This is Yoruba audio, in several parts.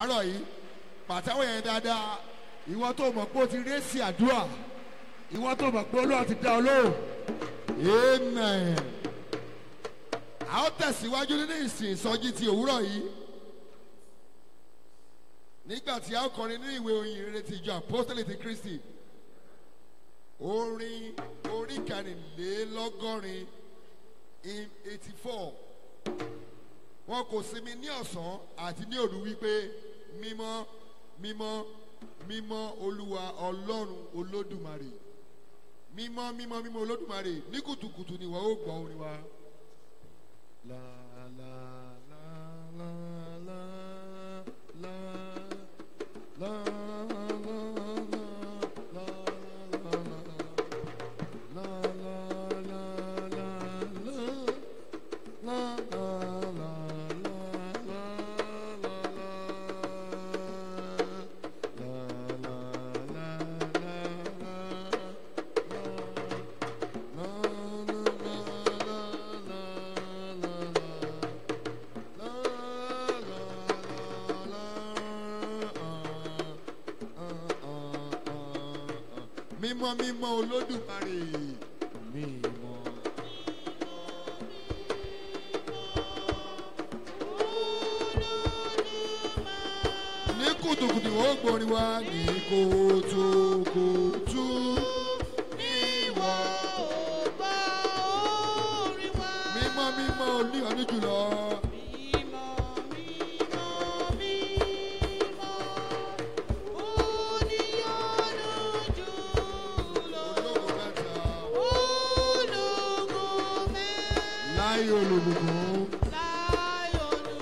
àárọ̀ yìí pàtẹ́wọ̀ yẹn dáadáa ìwọ tó mọ̀ pé o ti ré sí àdúrà ìwọ tó mọ̀ pé olúwa ti dá ọ lóhùn amen. a ó tẹ̀síwájú nínú ìsìn ìsọjí ti òwúrọ̀ yìí nígbà tí a ó kọrin ní ìwé oyin rere ti ìjọ apostolic ti kristi orin orí kẹrìnlélọ́gọ́rin in eighty four wọn kò sinmi ní ọ̀sán àti ní òru wípé mímọ́ mímọ́ mímọ́ olúwa ọlọ́run olódùmarè mímọ́ mímọ́ mímọ́ olódùmarè ní kùtùkùtù ni wọ́n ó gbọ́ orin wa. La la la la la la la mímọ́ mímọ́ olódùmarè mímọ́. ní kùtùkùtù ó gbórin wá ní kùtùkùtù Ìwọ ò gbọ́ orin wa. mímọ́ mímọ́ oníyànjú jùlọ. Mímọ́, mímọ́, mímọ́, oníyanu jùlọ. ológun mẹ́ta Ológo mẹ́ta láyé olùbùkún. láyọ̀lù.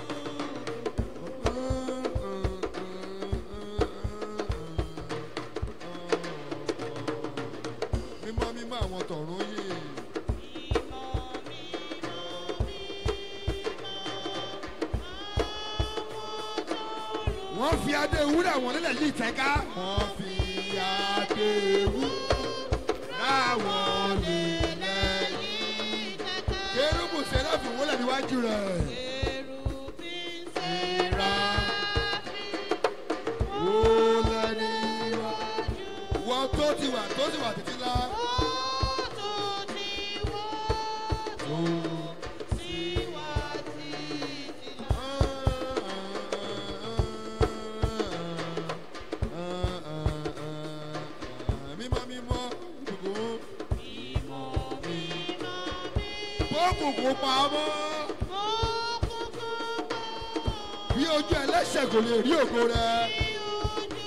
mímọ́ mímọ́ àwọn tọ̀run yìí. Mímọ́, mímọ́, wọ́n fi adé wúrà wọn nílẹ̀ yìí tẹ́ká. wọ́n fi adé wúrà wọn nílẹ̀ yìí. kérúbù sẹ́ráfì wọlé níwájú rẹ̀. Kérúbìn ìra séráfì, wọlé níwájú. wọ́n tó ti wà tó ti wà títí lá. ó tó ti wọ́ tó sí wa títí lọ. mímọ́ mímọ́ dùkú. Mímọ́, mímọ́, bókùnkùn pa ọmọ. mímọ́, òkùnkùn bọ̀. bí ojú ẹlẹ́sẹ̀ kò lè rí ògo rẹ̀. Bí ojú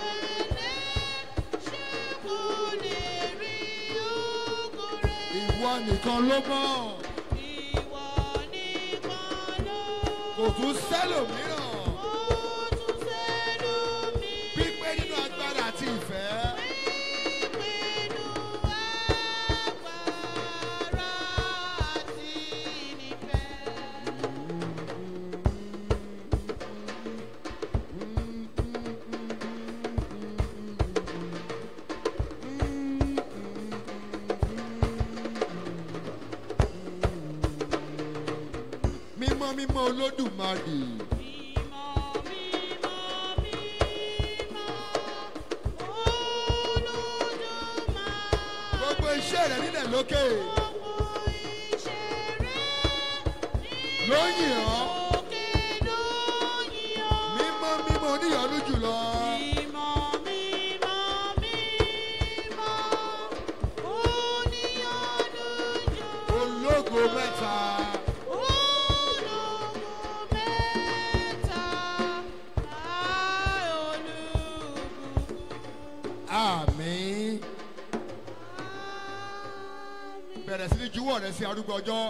ẹlẹ́ṣẹ̀ kò lè rí ògo rẹ̀. ìwọ nìkan ló mọ̀. Ìwọ nìkan ló kò tún sẹ́lòmíràn. mọ̀ tún sẹ́nu mi. pípé nínú agbára àti ìfẹ́. Ìpinnu agbára àti nífẹ̀. mímọ́ mímọ́ olódùmarè. Mímọ́, mímọ́, mímọ́, Olódùmarè. gbogbo iṣẹ́ rẹ̀ nílẹ̀ lókè. Gbogbo iṣẹ́ rẹ̀ ló yìn ọ́. òkè ló yìn ọ́. mímọ́ mímọ́ oníyànjú jùlọ. Mímọ́, mímọ́, mímọ́, oníyanu jù. ológo mẹ́ta. Ológo mẹ́ta, olùbùkún. àmín. bẹ̀rẹ̀ sí ní juwọ́ rẹ̀ sí arúgbó ọjọ́.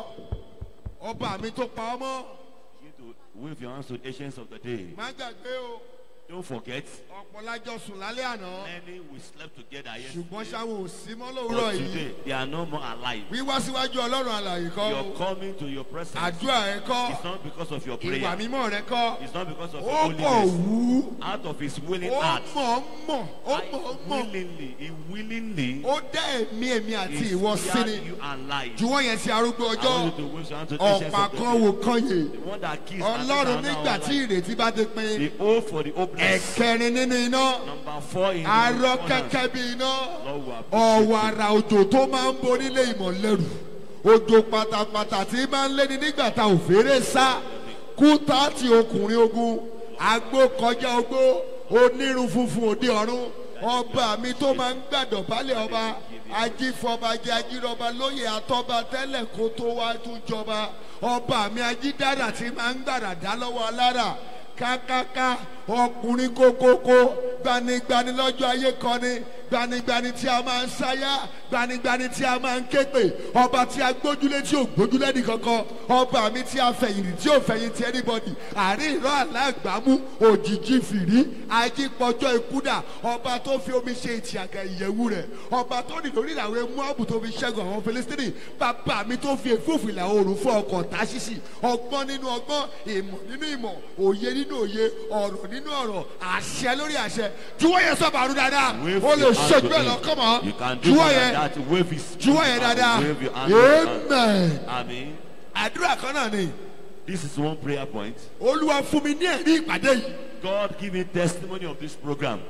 ọba mi tó pa ọmọ. Begin to wave your hands to the ancients of the day. má gbàgbé o Don't forget, ọ̀pọ̀lájọ sùn lálẹ́ àná many we slept together ṣùgbọ́n yesterday. ṣáwọn ò sí mọ́ lówùúrọ̀ But yìí today, they are no more alive. wíwá síwájú ọlọ́run àlàyé kọ́ Your coming to your presence àdúrà rẹ kọ́ is not because of your ìwà prayer. mímọ́ rẹ kọ́ It's not because of ó your kọ̀ holiness. wú Out of his willing ó heart, mọ̀ mọ̀ ó I mọ̀ mọ̀ willingly, he willingly ó dá ẹ̀mí èmi àti is ìwọ sí ni spared you alive. juwọ́ yẹn sí arúgbó I ọjọ́ want you to wish unto ancients ọ̀pá of the kan days. wò kan yè The one that kills ọlọ́run nígbà tí ìrètí bá dé pin The O for the hopeless. ẹ̀kẹrin nínú iná Number four in the arọ corners. kẹ́kẹ́ bí iná Lord will appreciate ọ̀wàrà òjò tó máa ń bonílé ìmọ̀lẹ́rù òjò pátápátá tí máa ń léni nígbà tá ò fèrè sá kúta ti ọkùnrin ogun agbó kọjá ogbó onírun funfun òde ọ̀run ọba mi tó máa ń gbàdọ̀ balẹ̀ ọba ajífọbajẹ ajírọba lóye àtọ́ba tẹ́lẹ̀ kó tó wá tún jọba ọba mi ajídára tí máa ń gbàrà dá lọ́wọ́ alára kákáká ọkùnrin kókókó gbanigbani lọ́jọ́ ayé kọ́ni gbanigbani tí a máa ń sáyà gbanigbani tí a máa ń képe ọba tí a gbójúlé tí ò gbójúlé nìkankan ọba mi tí a fẹ̀yìntì tí ò fẹ̀yìntì anybody àárín ìrọ̀ alágbàmú òjijì fìrí ajípọ̀jọ́ ikúdà ọba tó fi omi ṣe ìtìyàgà ìyẹ̀wù rẹ̀ ọba tó ní lórí ìlàwé muabu tó fi ṣẹ́gun àwọn filistini bàbá mi tó fi èfúfù ìlà oòrùn fún ọkọ̀ táṣíṣì ọgbọ́n nínú ọgbọ́n ìmọ̀ nínú ìmọ̀ òye nínú òye ọ̀rọ̀ nínú ọ̀rọ̀ àṣẹ lórí àṣẹ juwọ́ yẹn sọ́ba àrùn dáadáa Wave ó lè your hand ṣojú to ẹ̀ lọ him. kọ́mọ́ You can do juwọ́ more yẹn than that. Wave his juwọ́ yẹn dáadáa Wave your hand to his hand. amen Amen. àdúrà kan náà ni This is one prayer point. olúwa fún mi ní ẹ̀rí ìpàdé yìí God give me testimony of this program.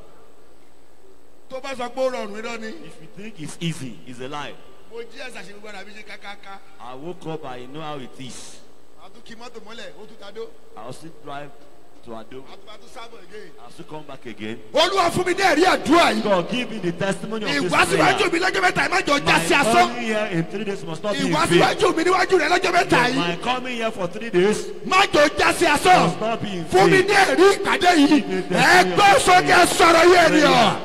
tó bá sọ pé ó rọrùn irọ́ ni If you think it's easy, it's a lie. mo jí ẹ̀sà ṣe gbogbo àbí ṣe kákáká I woke up, I know how it is. àtúnkì mọ́tò mọ́lẹ̀ ó tún tadó I'll still drive to Ado. àtúbàtú sábọ̀ again. I'll still come back again. olúwa fún mi ní ẹ̀rí àdúrà yìí God give me the testimony of this ìwásíwájú prayer. mi lọ́jọ́ mẹ́ta ẹ̀ má jọ já sí My asán coming here in three days must not be in vain. ìwásíwájú mi níwájú rẹ lọ́jọ́ mẹ́ta yìí My coming here for three days má jọ já sí asán must not be in fún mi vain. ní ẹ̀rí ìpàdé yìí ẹgbẹ́ sókè sọ̀rọ̀ yé ènìyàn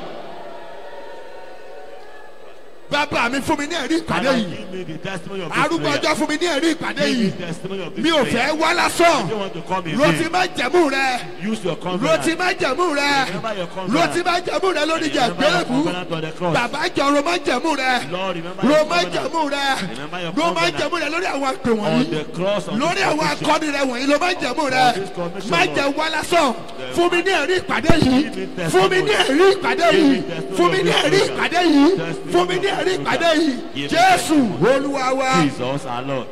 bàbá mi fún mi ní ẹ̀rí ìpàdé Father, yìí give me the testimony of this arúgbó prayer. ọjọ́ fún mi ní ẹ̀rí ìpàdé Give me yìí the testimony of this mi ò prayer. fẹ́ wá lásán I don't want to come in ló ti vain. má jẹ̀mú rẹ Use your ló confidence. ti má jẹ̀mú rẹ Remember your ló confidence. ti má jẹ̀mú rẹ lórí ìjà Remember your gbélébú covenant on the cross. bàbá jọ ló má jẹ̀mú rẹ Lord, remember ló your má covenant. jẹ̀mú rẹ Remember your ló má covenant. jẹ̀mú rẹ lórí àwọn àpè On wọ̀nyí the cross, on lórí this àwọn commission. akọni rẹ wọ̀nyí ló má jẹ̀mú rẹ On this commission, má Lord. jẹ wá lásán fún mi ní ẹ̀rí ìpàdé yìí Give me fún mi ní ẹ̀rí ìpàdé Give yìí me testimony fún mi of ní this ẹ̀rí program. ìpàdé yìí Testimony fún mi of ní this ẹ̀rí program. ìpàdé yìí Give me jésù testimony. olúwa wa. Jesus our Lord.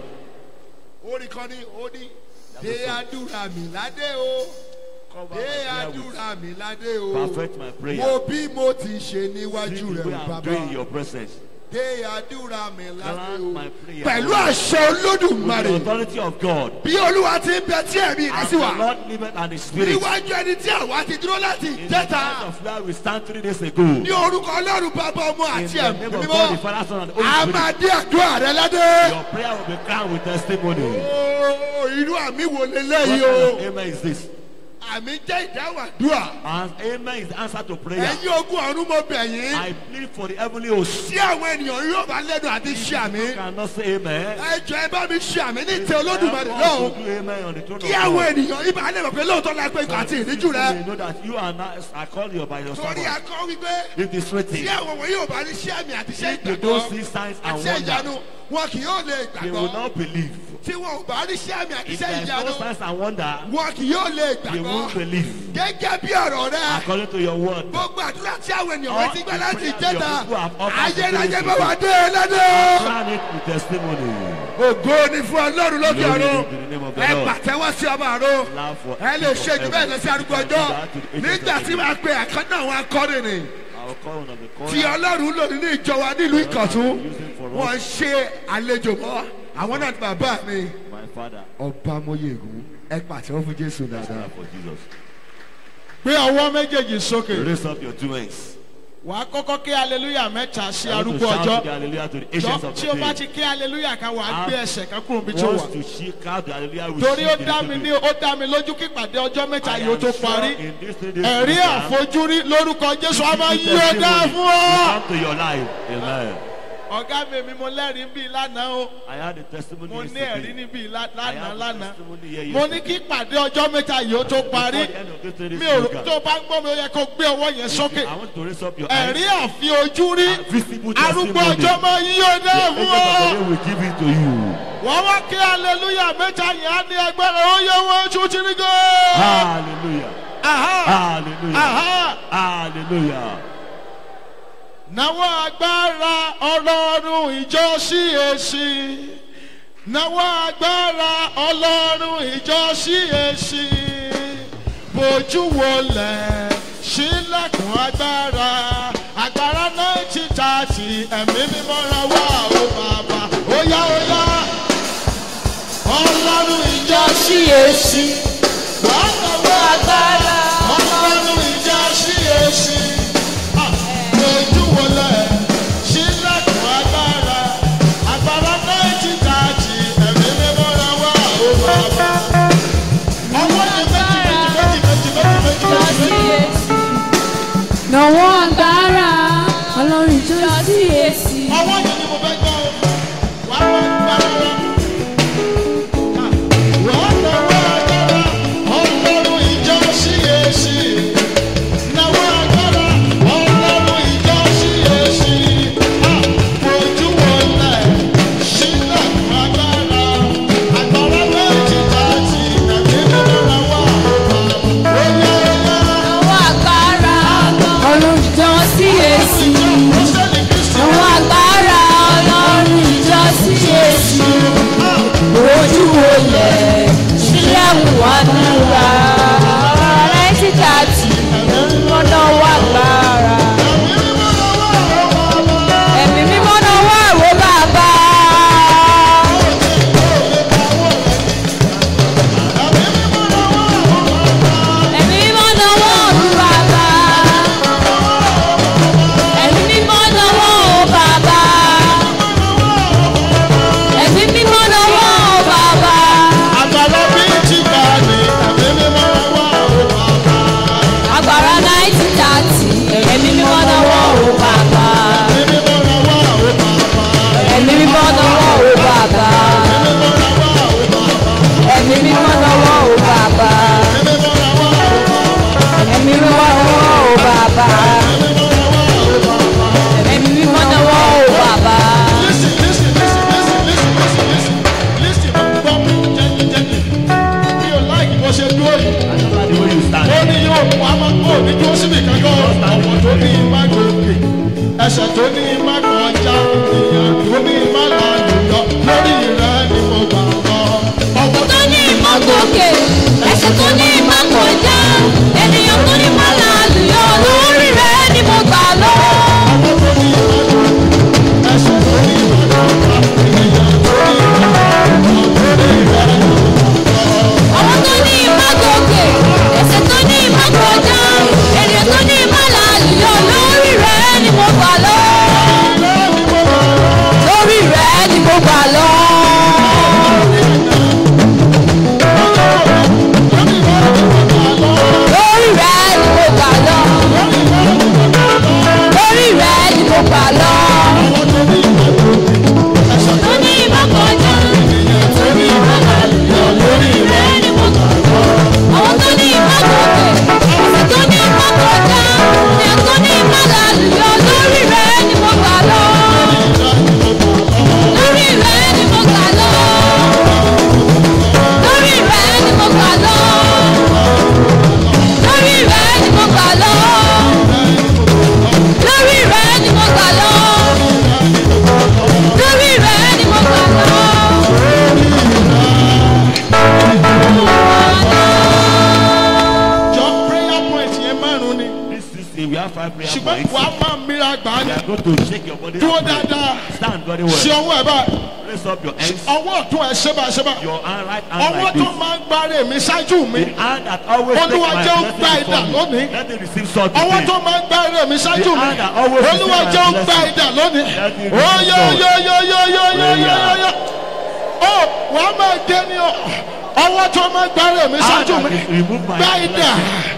orin kan ní ó ní dé àdúrà mi ládé o Cover dé my prayer with àdúrà mi ládé o Perfect my prayer. mo bí mo ti ṣe See níwájú the rẹ way o I'm bàbá doing in your presence. dé àdúrà mi ládé Grant o my prayer. pẹ̀lú àṣẹ With the olódùmarè authority of God. bí olúwa ti ń bẹ tí ẹ̀mí rẹ As sì the wà Lord liveth and His Spirit. níwájú ẹni tí àwa ti dúró láti In the ìjẹta place of where we stand three days ago. ní orúkọ ọlọ́run bàbá ọmọ In àti the ẹ̀mí name of mímọ́ God, the Father, Son, and a Holy Spirit. máa dé àdúrà rẹ ládé Your prayer will be crowned with testimony. ooo irú àmì wo What leléyìí kind o of amen is this? àmì jẹ́ ìdáhùn àdúrà. And amen is the answer to prayer. ẹ̀yin ogun ọ̀run mo bẹ̀ yín. I plead for the heavenly host. tí àwọn ènìyàn yóò bá lẹ́nu àti ṣe àmì. You cannot say amen. ẹ jọ ẹ bá mi ṣe àmì ní ìtẹ Help olódùmarè us lọ́hùn. to do amen on the throne kí of àwọn God. ènìyàn ibà lè mọ̀ pé lóòótọ́ la pé ikọ̀ àti ìríjú rẹ. You know that you are not, I call you by your torí servant. akọ wípé If it's tí written, àwọn wọ̀nyí ò bá ní ṣe àmì àti ṣe if they don't ìgbàgbọ́ see signs and àti ṣe ìyanu wonders, wọn kì yóò lè they will gbàgbọ́. not believe. tí wọn ò bá ní ṣe àmì àti If ṣe there is ìyanu no signs and wonder, wọn kì yóò lè they won't gbàgbọ́. believe. gẹ́gẹ́ bí ọ̀rọ̀ rẹ According to your word. gbogbo àdúrà tí àwọn ènìyàn All wọ́n ti gbà the láti prayers ìjẹta your people have offered ayérayé to bá you. wà dé lẹ́dọ̀. Crown it with testimony. ògo ni fún ọlọ́run lókè Glory ọ̀run to the name of the ẹ Lord. pàtẹ́wọ́ sí ọba àrò Allow for ẹ lè ṣe jù bẹ́ẹ̀ lọ sí arúgbó ọjọ́ nígbà tí wàá pe àkàndá àwọn akọrin ni I'll call one of the tí choir. ọlọ́run lò nínú ìjọ wa nílùú ìkọ̀tún Using for wọ́n us, ṣe àlejò mọ́ àwọn náà ni bàbá mi. my father. ọba mọyẹgùn ẹ pàtẹ́wọ́ fún jésù dáadáa. For Jesus. gbé ọwọ́ méjèèjì sókè Raise up your two hands. wàá kọ́kọ́ kí aleluya mẹ́ta sí I want to arúgbó shout ọjọ́ the hallelujah to the jọ ancients of tí the o bá day. ti kí aleluya kan wàá gbé ẹsẹ̀ kan kúrò níbi tí o wà Wants to shake out the hallelujah with torí ó shift dá in mi the ní ó dá mi lójú kí ìpàdé ọjọ́ mẹ́ta I yìí ó am tó sure parí in this three days ẹ̀rí program, àfojúrí lórúkọ jésù a máa you yí ó dá testimony fún ọ. will come to your life. Amen. ọ̀gá mi èmi mo lẹ́rìí bí lánàá o I had a testimony mo ní ẹ̀rí yesterday. níbí lá- I lánàá have a lánàá testimony here mo ní yesterday. kí pàdé ọjọ́ mẹ́ta yìí ó tó parí Before the end of this three mi days ò rò program, tó bá ń gbọ́ mi ó yẹ kó gbé ọwọ́ yẹn sókè I want to raise up your ẹ̀rí eyes. àfi ojú rí A visible arúgbó testimony. ọjọ́ máa yí ó The náà angel fún of the ọ. day will give it to you. wọ́n wá kí aleluya mẹ́ta yẹn á ní agbára ó yẹ wọ́n tún ti rí gò. Hallelujah. Aha! Hallelujah. Aha! Hallelujah. Náwó agbára ọlọ́run ìjọ sí èsì. Náwó agbára ọlọ́run ìjọ sí èsì. Bójú wọlẹ̀ sílẹ̀kùn agbára. Agbára náà ti ta ti ẹ̀mí mímọ́ ra wá o bàbá. Ó yá ó yá. Ọlọ́run ìjọ sí èsì. Wàá náwó agbára. Ọlọ́run ìjọ sí èsì. Ojú wọlé sílẹ̀kùn agbára. Agbára méjì tààtì ẹ̀mí mímọ́ ra wá ó bàbá. Ọwọ́ yẹn méjì méjì méjì méjì méjì méjì méjì. Nàwọ́ agbára ọlọ́run tó sí èsì. Ọwọ́ yẹn ni mo fẹ́ gbọ́ o. Wàá wá gbára wa. Wàá nàwọ́ agbára ọlọ́run ìjọ sí èsì. Nàwọ́ agbára ọlọ́run ìjọ sí èsì. Ojú wọlé sílẹ̀kùn agbára. Agbára méjì tààtì ẹ̀mí mímọ́ ra wá ó bàbá. Ó yá ó yá. Nàwọ́ agbára ọlọ́run tó sí èsì. Nàwọ́ agbára ọlọ́run ìjọ sí èsì. Ojú wo lẹ̀ sílẹ̀kùn àdúrà. Náìtì tààtì mímọ́ náà wà gbára. Ẹ̀mí mímọ́ náà wà wó bàbá. Ẹ̀mí mímọ́ náà wà wó bàbá. Ẹ̀mí mímọ́ náà wà wó bàbá. Ẹ̀mí mímọ́ náà wà wó bàbá. Àgbàlá bí ti gbà ní ẹ̀mí mímọ́ wá ó bàbá. Agbára náìtì tààtì. Ẹ̀mí mímọ́ náà wà wó bàbá. Ẹ̀mí mímọ́ wá ó bàbá. Ẹ̀mí mímọ́ náà wà wó bàbá. Ẹ̀mí mímọ́ náà wà wó bàbá. Ẹ̀mí mímọ́ náà wà wó bàbá. Ẹ̀mí mímọ́ náà wà wó bàbá. Listen, listen, listen, listen, listen, listen, listen. Listen, gbọ́ mi gently, gently. Mi ò láì bó ṣe dúró yìí. I don't like the way you Ó stand. ní yóò mú a máa kó ní dúró síbi kankan ọ̀pọ̀ tó ní má gòkè. Ẹsẹ̀ tó ní má kọjá ìyàn tó ní má lálùyọ. Lórí rẹ̀ ni mo gbà lọ. Ọ̀pọ̀ tó ní ìmọ̀ gòkè ẹsẹ̀ tó ní ìmọ̀ kọjá ènìyàn tó ní ìmọ̀ làlùyọ lórí rẹ̀ ni mo gbà lọ. tó ní má gòkè. Ẹsẹ̀ tó ní má kọjá ìyàn tó ní má lálùyọ. Lórí rẹ̀ ni mo gbà lọ. àwọn tó ní ìmọ̀ gòkè ẹsẹ̀ tó ní ìmọ̀ kọjá ènìyàn tó ní ìmọ̀ làlùyọ lórí rẹ̀ ni mo gbà lọ. lórí rẹ̀ ni mo gbà lọ. lórí rẹ̀ ni mo gbà lọ. lórí rẹ̀ ni mo gbà lọ. tó ní ìmọ̀ kọjá tó ní ìmọ̀ làlùyọ lórí rẹ̀ ni mo gbà lọ. àwọn tó ní ìmọ̀ gòkè ẹsẹ̀ tó ní ìmọ̀ kọjá ènìyàn tó ní ìmọ̀ làlùyọ lórí rẹ̀ ni mo gbà lọ. lórí rẹ̀ ni mo gbà lọ. lórí rẹ̀ ni mo gbà lọ. lórí rẹ̀ ni mo gbà lọ. lórí rẹ̀ ni mo gbà lọ. lórí rẹ̀ ni mo gbà lọ. Jọ prayer point yẹn márùn-ún ni. This season we have five prayer Ṣùgbọ́n points. wàá máa mìíràn gbà á We ní. are going to shake your body. Dúró and pray. dáadáa. Stand very Ṣé well. ọwọ́ ẹ̀ báyìí? Raise up your hands. Ọwọ́ ọ̀tún ẹ̀ ṣé bá ṣé bá. Your hand, right hand Ọwọ́ like tó this. máa ń gbárè mi ṣáájú mi. The hand that always take Olúwa my jẹ́ ó blessing gba idà from lónìí. me. Let it receive salt Ọwọ́ today. tó máa ń gbárè mi ṣáájú mi. hand that always Olúwa receive jẹ́ ó my gba blessing. idà lónìí. Let it Ó receive yọ salt. yọ yọ yọ yọ yọ yọ yọ yọ. Ó wàá máa gé ni ọ. Ọwọ́ tó máa ń gbárè mi Hand ṣáájú that mi. is remove my Gba idà. blessing.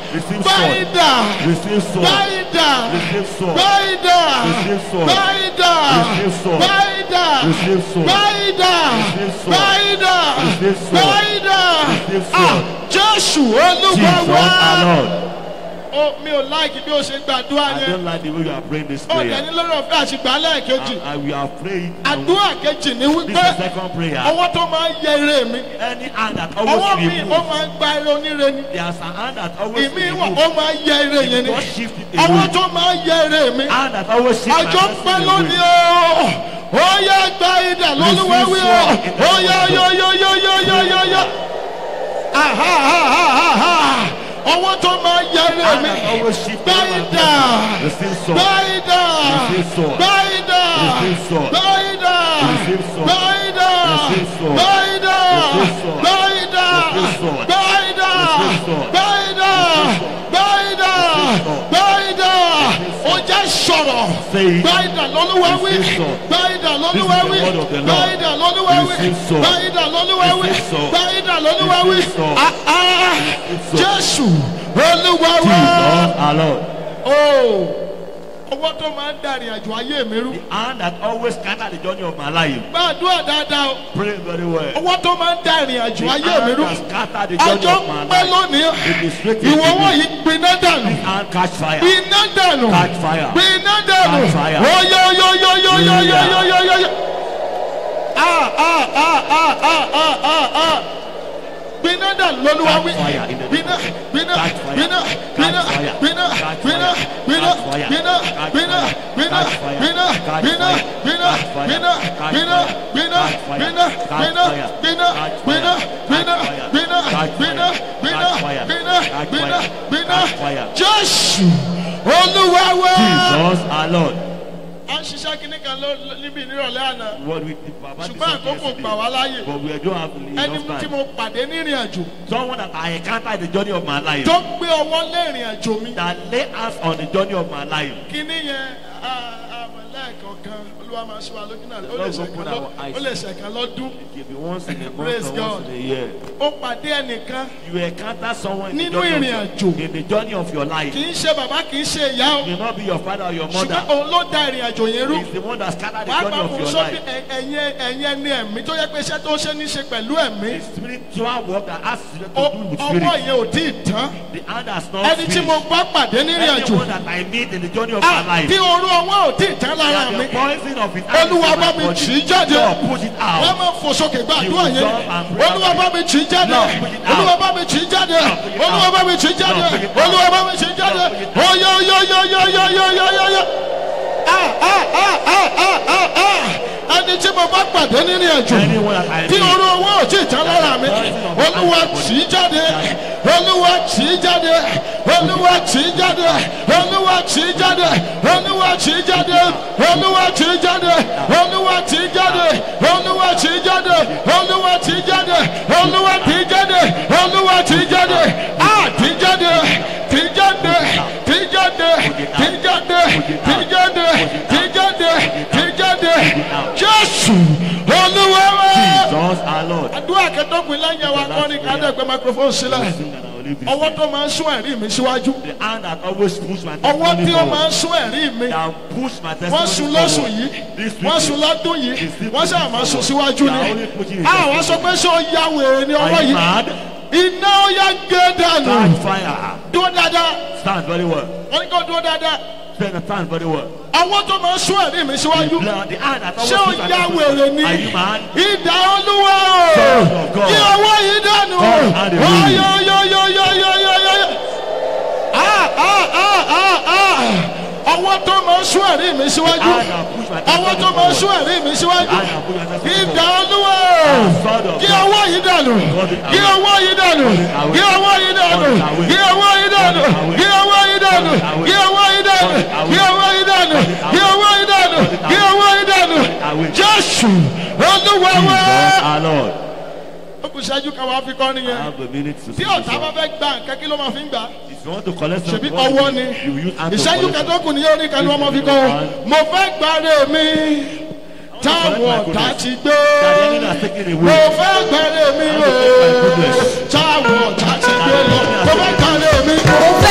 Receive báyìí sword. dà Receive sword. báyìí dà Receive sword. báyìí dà Receive sword. báyìí dà Receive sword. báyìí dà Receive sword. báyìí dà Receive sword. báyìí dà Receive sword. báyìí dà Receive Ah, sword. jésù olúwa Jesus wá. our Lord. Ó, mi ò láìkí bí o ṣe gbàdúrà I yẹn don't like the way you are praying this ó prayer. dẹni lórí ọ̀fẹ́ àṣìgbà lẹ́ẹ̀kejì I, I, we are praying. and àdúrà kejì ni This wípé is second prayer. ọwọ́ tó máa ń yẹ eré mi Any hand that ọwọ́ always mi ó remove. máa ń gba eré oníre ni There's a hand that always ìmí wà remove. ó máa ń yẹ eré yẹn ni God shift it ọwọ́ away. tó máa ń yẹ eré mi Hand that always shift my àjọ pẹ́ blessing lónìí away. o ó yẹ gba idà lólúwa wí o ó yẹ yọ yọ yọ yọ yọ yọ yọ aha aha aha ọwọ́ tó máa ń yẹ eré Hand mi that always shift gba away my idà blessing. Receive sword. gba idà Receive sword. gba idà Receive sword. gba idà Receive sword. gba idà Receive sword. gba idà Receive sword. gba idà Receive sword. gba idà Receive sword. gba idà gba idà Receive sword. gba idà ó jẹ́ sọ̀rọ̀ Say it. gba idà lọ́lúwa wí Receive sword. gba idà lọ́lúwa This is wí the word of the gba Lord. idà lọ́lúwa wí Receive sword. gba idà lọ́lúwa wí Receive sword. gba idà lọ́lúwa wí Receive sword. Ah, ah, sword. jésù olúwa wá Jesus our Lord. o ọwọ́ tó máa ń dàrin àjò ayé mi rú The hand that always scatter the journey of my life. gbàdúrà dáadáa o Pray very well. ọwọ́ tó máa ń dàrin àjò The ayé mi hand rú that scatter the journey àjọ of my pẹ́ life. lónìí It is straight ìwọ into wọ̀nyí me. gbiná dànù Hand catch fire. gbiná dànù Catch fire. gbiná dànù Catch fire. oyoyoyoyoyoyoyoyoyo ah ah ah ah ah ah ah ah gbiná dànù lọ́lúwa wí Catch fire in the name gbiná of Jesus. gbiná Catch fire. gbiná Catch gbiná fire. gbiná Catch gbiná fire. gbiná Catch fire. gbiná Catch gbiná fire. gbiná Catch fire. gbiná Catch gbiná fire. gbiná Catch fire. gbiná Catch gbiná fire. gbiná Catch fire. gbiná Catch gbiná fire. gbiná Catch gbiná fire. gbiná Catch fire. gbiná Catch gbiná fire. gbiná Catch fire. gbiná Catch gbiná fire. gbiná Catch fire. jésù olúwa wá. Jesus our Lord. a ń ṣiṣẹ́ kínní kan ló- ló- níbi ìnírọ̀lẹ́ àná What we did Baba did ṣùgbọ́n something àkókò gbà wá yesterday. láàyè But we don't have ẹni enough tí time. mo pàdé nírìn àjò Someone that I encountered in the journey of my life. tó gbé ọwọ́ lé ìrìn àjò mi That lay hands on the journey of my life. kínní yẹn àmọ̀ lẹ́ẹ̀kọ̀ọ̀kan olúwa máa ṣe wa lójú náà ó lè Lord, ṣẹ̀kan open lọ́- our eyes. ó lè ṣẹ̀kan lọ́dún It can be once in a month Praise or God. once in a year. ó pàdé ẹnìkan You encounter someone in the, Nínú journey ìrìn of, àjò. in the journey of your life. kì í ṣe bàbá kì í ṣe ìyá o It may not be your father or your ṣùgbọ́n mother. òun ló da ìrìn àjò yẹn rú It's the one that scattered the wàá journey gbà of fún your sọ́bí life. ẹ̀yìn ẹ̀yìn ẹni ẹ̀mí tó yẹ pé iṣẹ́ tó ṣe ní ṣe pẹ̀lú ẹ̀mí The spiritual work that has to Ó- do with ọwọ́ spirit. yẹn ò tí ì tán The hand has not ẹni tí mo finished. bá pàdé nírìn àjò Anyone that I meet in the journey of Ah, my life. tí orú ọwọ́ ò tí ì tán lára that mi the poison of his hand is olúwa in bá my mi body. tì í jáde Lord, push it wọ́n out. máa fò sókè gbàdúrà You yẹn jump and pray olúwa bá mi tì í jáde Lord, push it out. olúwa bá mi tì í jáde push it olúwa out. bá mi tì í jáde Lord, push it out. olúwa bá mi tì í jáde Lord, push it out. oyoyoyoyoyoyoyoyo ah ah ah ah ah ah ah ẹni tí mo bá pàdé nínú àjò Anyone that I tí meet. orú owó ò tí ì tán lára mi olúwa tì í jáde olúwa tì í jáde olúwa tì í jáde olúwa tì í jáde olúwa tì í jáde olúwa tì í jáde olúwa tì í jáde olúwa tì í jáde olúwa tì í jáde olúwa tì í jáde olúwa tì í jáde a tì í jáde tì í jáde tì í jáde tì í jáde tì í jáde tì í jáde tì í jáde jésù olúwa wá Jesus our Lord. àdúrà kẹtọ́kùn lẹ́yìn ẹ̀wà kọ́ni kádẹ́gbẹ́ microphone sílẹ̀ Sing and I will leave this ọwọ́ thing. tó máa ń sún ẹ̀rí mi síwájú The hand that always push my ọwọ́ testimony tí ó máa forward. ń sún ẹ̀rí mi That push my wọ́n sun testimony lọ́sùn forward. yìí This wọ́n week, sun lọ́dún yìí It's still wọ́n sábà máa sùn síwájú They are ni only pushing it. àwọn sọ pé ṣé ó ya wèrè ní ọwọ́ Are you yìí mad? iná ó yá gé dànù Stand fire. dúró dáadáa Stand very well. wọ́n ní kó dúró dáadáa Stand, stand very well. ọwọ́ tó máa ń sún ẹ̀rí mi síwájú The blood, the hand that always ṣé ó push my ya testimony wèrè forward. ni Are you mad? ìdá olúwa o Son of God. kí ọwọ́ yìí dànù God, hallelujah. ọyọyọyọyọyọyọ ah ah ah ah ah ọwọ́ tó máa ń sún ẹ̀rí mi síwájú The hand that push my ọwọ́ tó testimony máa ń sún forward. ẹ̀rí mi The síwájú hand that push my testimony ìdá forward. olúwa Son of kí God. ọwọ́ yìí dànù kí ọwọ́ yìí dànù kí ọwọ́ yìí dànù kí ọwọ́ yìí dànù kí ọwọ́ yìí dànù kí ọwọ́ yìí dànù kí ọwọ́ yìí dànù kí ọwọ́ yìí dànù kí ọwọ́ yìí dànù jésù olúwa wá. Jesus our Lord. ó kù ṣáájú káwọn á fi kọ́ I nìyẹn have a minute to tí sing ọ̀tá this bá song. fẹ́ gba nǹkan kí ló máa fi ń gbà á If you want to collect ṣebí something, ọwọ́ ni you will use hand to ìṣẹ́jú collect something. kẹtọ́kùn ni yóò ní kẹlu ọmọ fi kọ́ o mo fẹ́ gbàre mi táwọn ọ̀tá ti gbé That the enemy has taken mo away. fẹ́ gbàre mi o táwọn ọ̀tá ti gbé lọ mo fẹ́ gbàre mi Mo fẹ́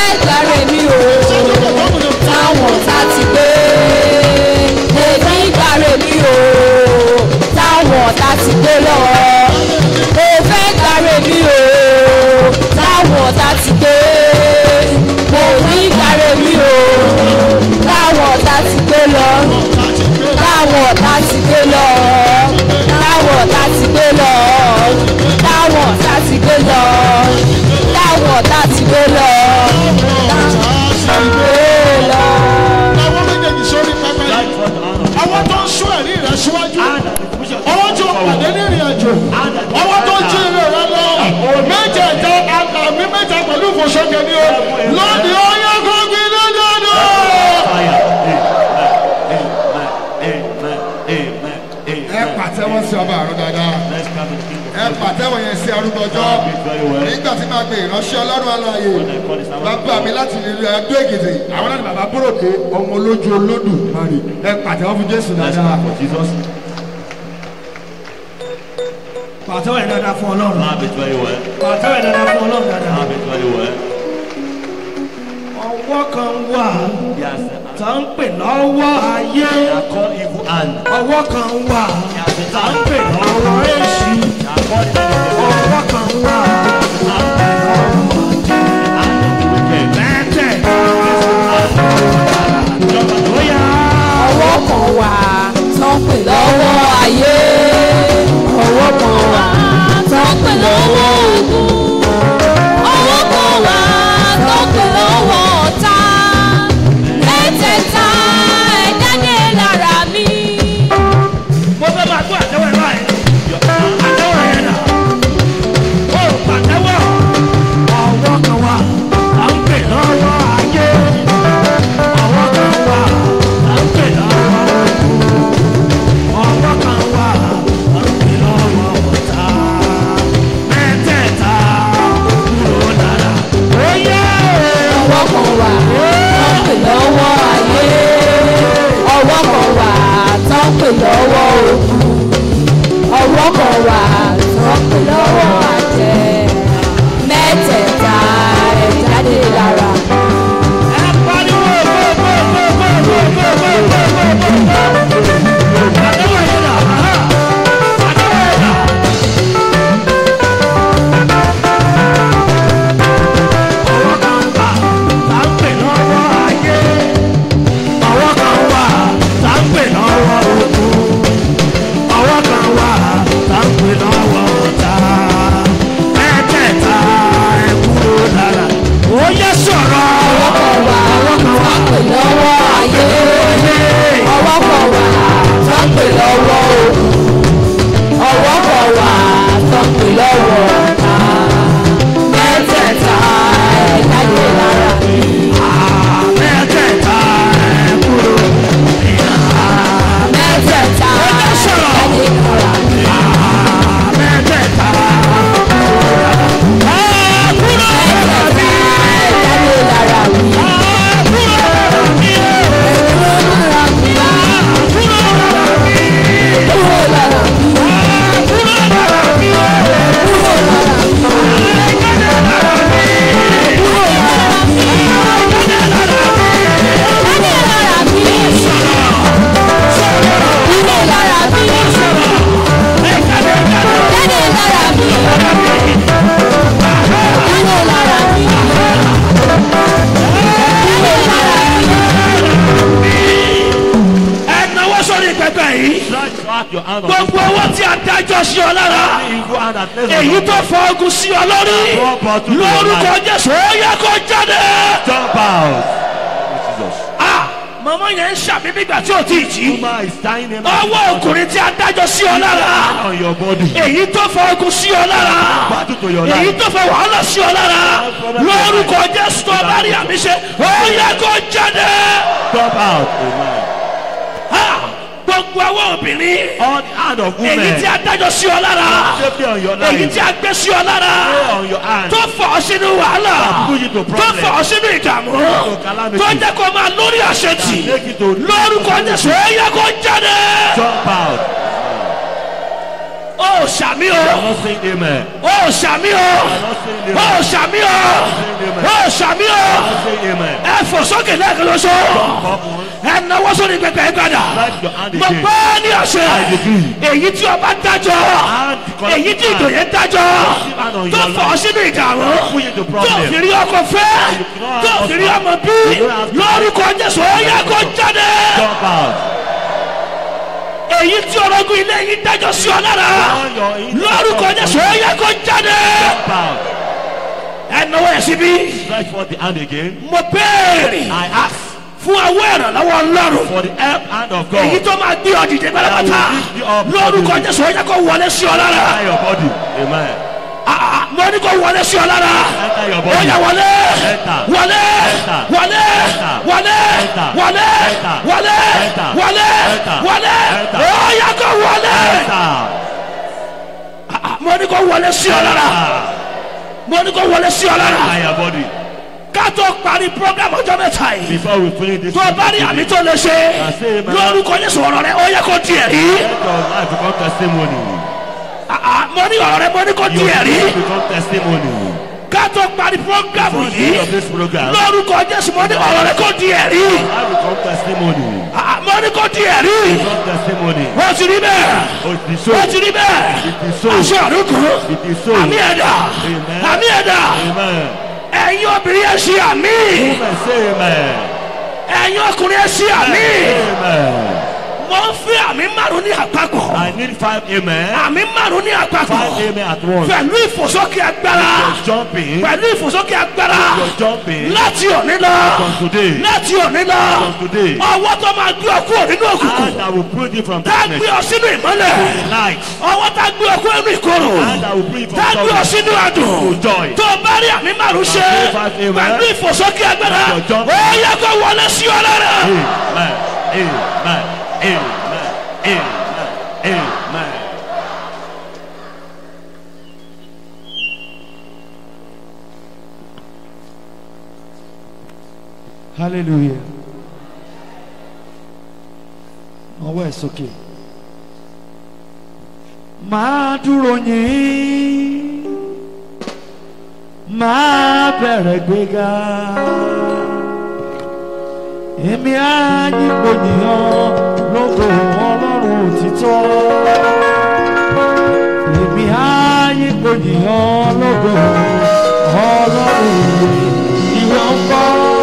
mi ìránṣẹ́ ọlọ́run aláàyè When I call the servant of bàbá mi God. láti ìlú ẹgbẹ́ èkìtì àwọn náà ni bàbá búròkè ọmọ olójú olódù mari ẹ pàtẹ́wọ́ fún jésù Let's dáadáa. clap for Jesus. pàtẹ́wọ̀ yẹn dáadáa fún ọlọ́run Clap it very well. pàtẹ́wọ̀ yẹn dáadáa fún ọlọ́run dáadáa. Clap it very well. ọwọ́ kan wà Yes. tá ń pè lọ́wọ́ ayé They are called evil hand. ọwọ́ kan wà Yes, the tá ń hand. pè lọ́wọ́ èṣù They are called the hand of the ọwọ́ kan wà tá ń pè lọ́wọ́ hand of the wicked. mẹ́tẹ̀ Jump and bóyá ọwọ́ kan wà tó ń pè lọ́wọ́ ayé ọwọ́ kan wà tó ń pè lọ́wọ́ ogun ọwọ́ kan wà tó ń pè lọ́wọ́ ọ̀tá mẹ́tẹ̀ẹ̀ta ẹ̀dá ní lára mi. mo fẹ́ máa gbọ́ àtẹ́wọ̀ ẹ̀ báyìí àtẹ́wọ̀ yẹn dà ó pàtẹ́wọ̀ ọwọ́ kan wà tá ń pè lọ́wọ́ ayé ọwọ́ kan wà tá ń pè lọ́wọ́ ogun ọwọ́ kan wà tá ń pè lọ́wọ́ ọ̀tá mẹ́tẹ̀ẹ̀ta kúrò lára ó yẹ ọwọ́ kan wà tó ń pè lọ́wọ́ ayé ọwọ́ kan wà tó ń pè lọ́wọ́ ogun ọwọ́ kan wà tó ń pè lọ́wọ́ àjẹ́ mẹ́tẹ̀ẹ̀ta ẹ̀ jáde lára. ẹ pariwo gbogbogbogbogbogbogbogbogbogbogbò àtẹ́wọ̀ yẹn dà àtẹ́wọ̀ yẹn dà. ọwọ́ kan wà tá ń pè lọ́wọ́ ayé ọwọ́ kan wà tá ń pè lọ́wọ́ ogun ọwọ́ kan wà tá ń pè lọ́wọ́ ọ̀tá mẹ́tẹ̀ẹ̀ta ẹ̀ kúrò lára ó yẹ sọ̀rọ̀ ọwọ́ kan wà tó ń pè lọ́wọ́ ayé ọwọ́ kan wà tó ń pè lọ́wọ́ ogun ọwọ́ kan wà tó ń pè lọ́wọ́ ọ̀tá mẹ́tẹ̀ẹ̀ta ẹ̀ jáde lára. mẹ́tẹ̀ẹ̀ta ẹ̀ kúrò mẹ́tẹ̀ẹ̀ta Ó jẹ́ sọ̀rọ̀. jáde lára. mẹ́tẹ̀ẹ̀ta ẹ̀ kúrò mẹ́tẹ̀ẹ̀ta ẹ̀ jáde lára mi. kúrò mi kúrò lára mi. kúrò mi kúrò lára mi. kúrò mi kúrò lára mi. jáde lára mi. jáde lára mi. jáde lára mi. jáde lára mi. jáde lára mi. ẹ náwó sórí pẹpẹ yìí Stretch out your hand on gbogbo owó tí a dájọ́ sí ọ lára this evil hand that plays on èyí your tó fọ ogun sí ọ lórí lórúkọ jésù ó yẹ kó jáde. Jump out. Jesus. Ah, màmá yẹn ń ṣàmì nígbà tí ò tí ì jí Woman is tying him ọwọ́ ọkùnrin tí a dájọ́ sí ọ lára on your body. èyí tó fọ ogun sí ọ lára Battle to your èyí life. tó fọ wàhálà sí ọ lára lórúkọ jésù tó bá rí àmì ṣe ó yẹ kó jáde. Jump out. Amen. Ah, gbogbo àwọn obìnrin On the hand of women. èyí tí a dájọ́ sí ọ lára Safely on your èyí life. tí a gbé sí ọ lára Lay on your hand. tó fọ ọ sínú wàhálà Push it to tó problem. fọ ọ sínú ìdààmú To calamity. tó jẹ́ kó máa lórí àṣetì Make it to lórúkọ jésù ó yẹ kó jáde. jump out. ó ṣàmì o I'm not saying amen. ó ṣàmì o I'm not saying ó amen. ṣàmì o ó ṣàmì o I'm not saying amen. ẹ fò sókè lẹ́ẹ̀kan lóṣù Up once. ẹ náwó sórí pẹpẹ ẹ gbàdà Stretch your hand mo again. gbọ́ ní ọ̀sẹ̀ I decree. èyí tí ọba dájọ́ And the èyí tí collective ìdòyè dájọ́ hand on tó your fọ̀ ọ́ life. sínú ìdààmú Push it to tó problem. fi rí ọkọ̀ fẹ́ tó fi rí ọmọ bí lórúkọ jésù ó yẹ kó jáde Jump out. èyí tí orogún ilé yìí dájọ́ sí ọ lára On your in- lórúkọ jésù ó yẹ kó jáde Jump out. ẹ náwó ẹ̀ síbí Stretch forth the hand again. mo béèrè I ask fún àwọn ìrànlọ́wọ́ ọlọ́run for the help hand of èyí God. tó máa gbé ọ dìde pátápátá I will lift you up. lórúkọ jésù ó yẹ kó wọlé sí ọ lára Enter your body. Amen. Ah, ah, mo ní kó wọlé sí ọ lára Enter your ó yẹ body. wọlé Enter. wọlé Enter. wọlé Enter. wọlé Enter. wọlé Enter. wọlé Enter. wọlé Enter. wọlé Enter. ó yẹ kó wọlé Enter. Ah, mo ní kó wọlé sí ọ lára Enter. mo ní kó wọlé sí ọ lára by your body. ká tó parí program ọjọ́ mẹ́ta yìí Before we finish this tó o bá rí àmì tó lè ṣe lórúkọ yéṣu ọ̀rọ̀ rẹ ó yẹ kó di ẹ̀rí let your life become testimony. Ah, ah, mo ní ọ̀rọ̀ rẹ mo ní kó di Your ẹ̀rí life become testimony. ká tó parí program For the yìí end of this program, lórúkọ jésù mo ní ọ̀rọ̀ rẹ kó di ẹ̀rí I become testimony. Ah, ah, mo ní kó di ẹ̀rí Become testimony. wọ́n ti rí bẹ́ẹ̀ Oh, it is so. wọ́n ti rí bẹ́ẹ̀ It is so. aṣọ àdúgbò It is so. àmì ẹ̀dá Amen. àmì ẹ̀dá Amen. ẹ̀yin obìnrin ẹ̀ ṣe àmì Amen. Say amen. ẹ̀yin ọkùnrin ẹ̀ ṣe àmì Amen. mo ń fi àmì márùn ní àpapọ̀ I need five amen. àmì márùn ní àpapọ̀ Five amen at once. pẹ̀lú ìfòsókè agbára You're jumping. pẹ̀lú ìfòsókè agbára You're jumping. láti òní lọ From today. láti òní lọ From today. ọwọ́ tó máa gbé ọkú nínú òkùnkùn And I will put you from tá a gbé darkness ọ sínú ìmọ́lẹ̀ to the light. ọwọ́ tá a gbé ọkú nínú ìkorò And I will bring you tá a from gbé ọ sorrow sínú àdùn to joy. tó o bá rí àmì márùn ṣe Amen. pẹ̀lú ìfòsókè agbára You're jumping. ó yẹ kó wọlé sí ọ lára. Amen. Amen. Amen. Amen. Amen. hallelujah ọwọ́ ẹ̀ sókè máa dúró yín máa bẹ̀rẹ̀ gbéga èmi á yípo yìnyín lógo ọlọ́run òtítọ́ èmi á yípo yìnyín lógo ọlọ́run ìwọ ń bọ́.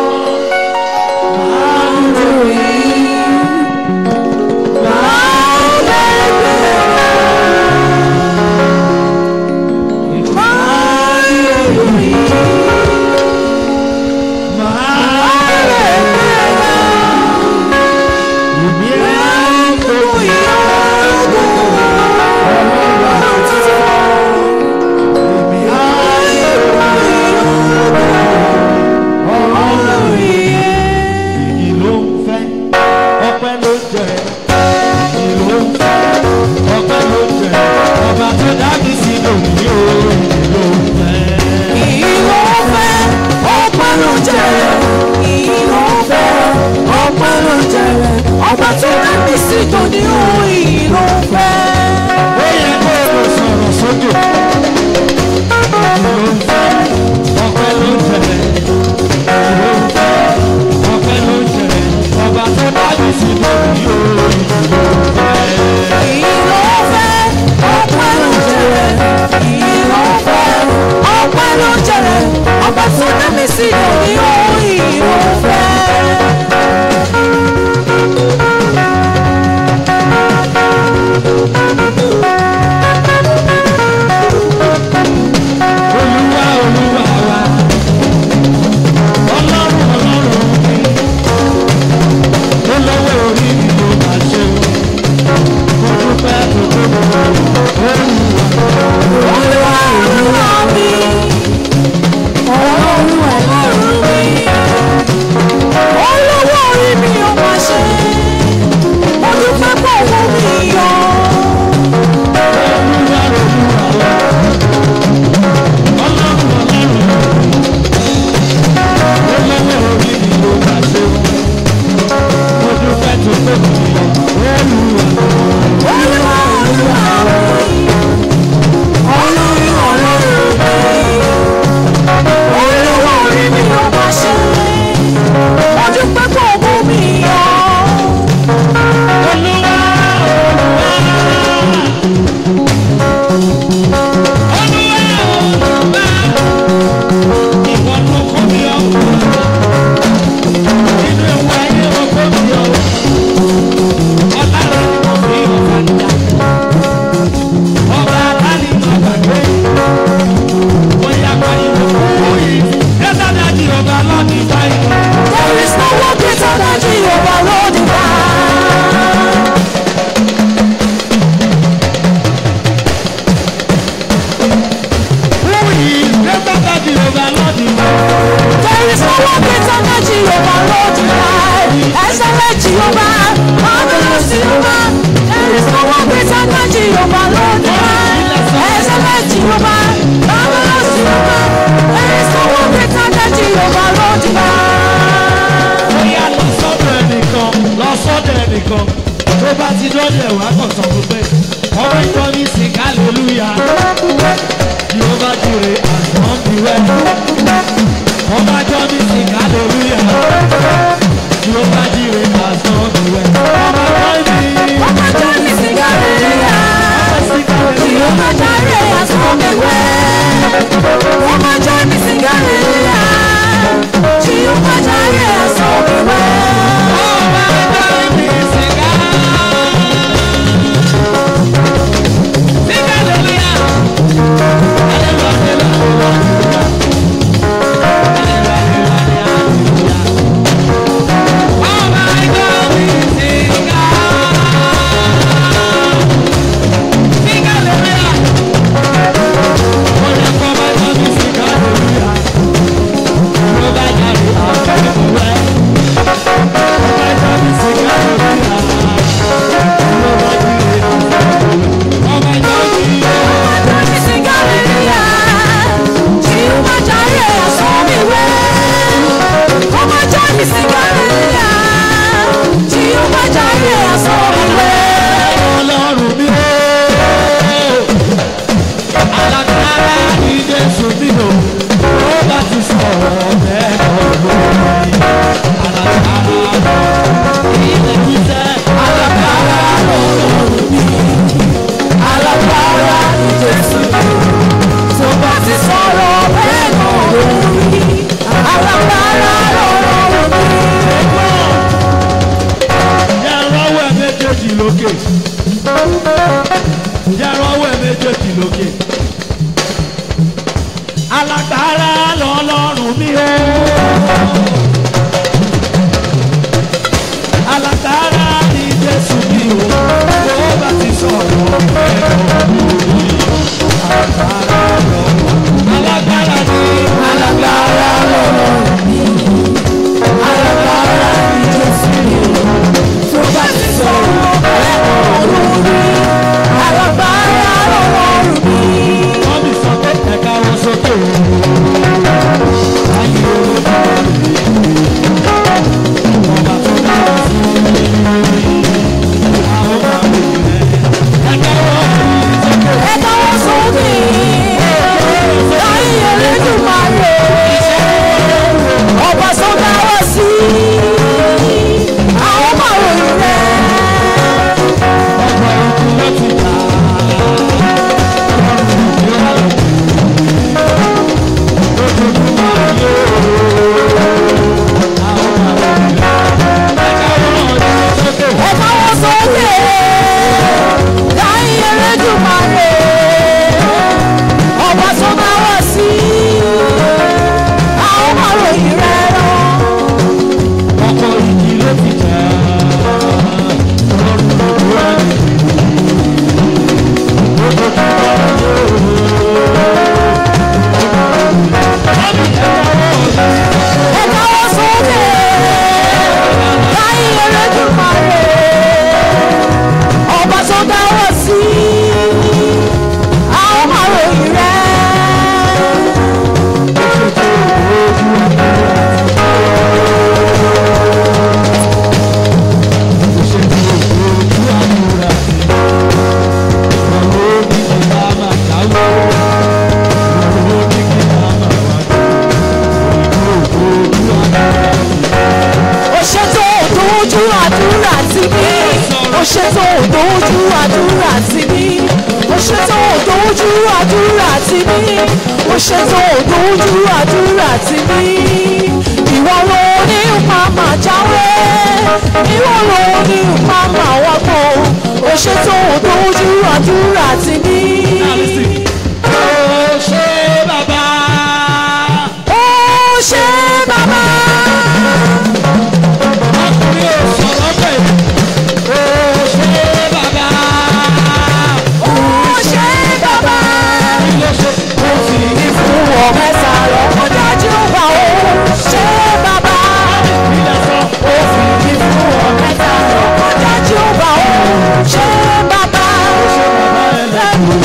Ìyìn ló ń fẹ́, ọpẹ́ ló jẹ. Ìyìn ló ń fẹ́, ọpẹ́ ló jẹ. Ọba tó dá mi sí lòmí o, ìyìn ló ń fẹ́. Ìwọ fẹ́ ọpẹ́ ló jẹrẹ. Ìwọ fẹ́ ọpẹ́ ló jẹrẹ. Ọba tó rẹ̀ mí sí tòní òun ìlú fẹ́. Ó yẹ kó o sọ̀rọ̀ sókè. Ìyìn ló ń fẹ́, ọpẹ́ ló jẹ. Ìyìn ló ń fẹ́, ọpẹ́ ló jẹ. Ọba tó dá mi sí lòmí o, ìyìn ló ń fẹ́. Ìwọ fẹ́ ọpẹ́ ló jẹrẹ. Ìwọ fẹ́ ọpẹ́ ló jẹrẹ. Ọba tó rẹ̀ mí sí tòní òun ìlú fẹ́. ti dọ́ọ̀dì ẹ̀ wá kàn sọ fún pé ọmọ ìjọ ní sìn hallelujah yóò bá jèrè àsán bí wẹ́. ọmọ ìjọ ní sìn hallelujah yóò bá jèrè àsán bí wẹ́. ọmọ ìjọ ní Ọmọ tó ní sìgárìlà, kí ó má járe àsọ̀mẹ̀wẹ́. Ọmọ tó ní sìgárìlà, kí ó má járe àsọ̀mẹ̀wẹ́. Ọmọ tó ní sìgárìlà, kí ó má járe àsọ̀mẹ̀wẹ́. Ọmọ tó ní sìgárìlà, kí ó má járe àsọ̀mẹ̀wẹ́. ọlọ́run mi ó alágbára ní jésù mi ò ó bá ti sọ̀rọ̀ bẹ́ẹ̀ ọ̀rọ̀ alágbára ilé wíṣẹ́ alágbára lọ́rùn mi alágbára ní jésù tó bá ti sọ̀rọ̀ bẹ́ẹ̀ náà lórí alágbára lọ́rọ̀ mi. yàrá ọwọ́ ẹ̀ méjèèjì lókè yàrá ọwọ́ ẹ̀ méjèèjì lókè alágbára lọ́lọ́run mi ó alágbára ní jésù mi ó bó bá ti sọ̀rọ̀ ẹ̀kọ́ alágbára lọ́lọ́run alágbára ní alágbára lọ́rọ̀ mi alágbára ní jésù tó bá ti sọ̀rọ̀ bẹ́ẹ̀ náà lórí alágbára lọ́rọ̀ mi. wọ́n mi sọ pé ẹ̀ka wọn sókè o. ayé olóògbé ọba tó dára sí i. àwọn máa ń rìn rẹ̀. ẹ̀ka wọn sókè. ẹ káwọ́ sókè láyé Elédùmarè ọba tó dáwọ́ sí àwọn máa ròyìn rẹ̀. ọgbà ikú ló ti jà. ọlọ́run yóò lọ. lójoojúmọ́ ayé o. àwọn máa ń rìn rẹ̀. ẹ̀ka wọn sókè. ẹ káwọ́ sókè láyé Elédùmarè ọba tó dáwọ́ sí àwọn máa ròyìn rẹ̀ lọ. ọkọ̀ ìjì ló ti jà. ọlọ́run ló dúró rẹ̀. ẹ káwọ́ sókè láyé Elédùmarè ọba tó dáwọ́ sí àwọn máa ròyìn rẹ̀. ó ṣètò òdòjú àdúrà tí mi ó ṣètò òdòjú àdúrà tí mi ó ṣètò òdòjú àdúrà tí mi ó ṣètò òdòjú àdúrà tí mi ìwọ ló ní màmá jáwé ìwọ ló ní màmá wọ́pọ̀ ó ṣètò òdòjú àdúrà tí mi. ó ṣe bàbá. Ọkùnrin ò sọ̀rọ̀ bẹ́ẹ̀. Ó ṣe bàbá. ó ṣe bàbá. Ilé ṣe kò sí ní fún fún ọ mẹ́ta lọ́kọ́ dájú wà ó ṣe bàbá. ilé sọ. ó fi ní fún ọ mẹ́ta lọ́kọ́ dájú wà ó ṣe bàbá. Bàbá ẹlẹ́kùn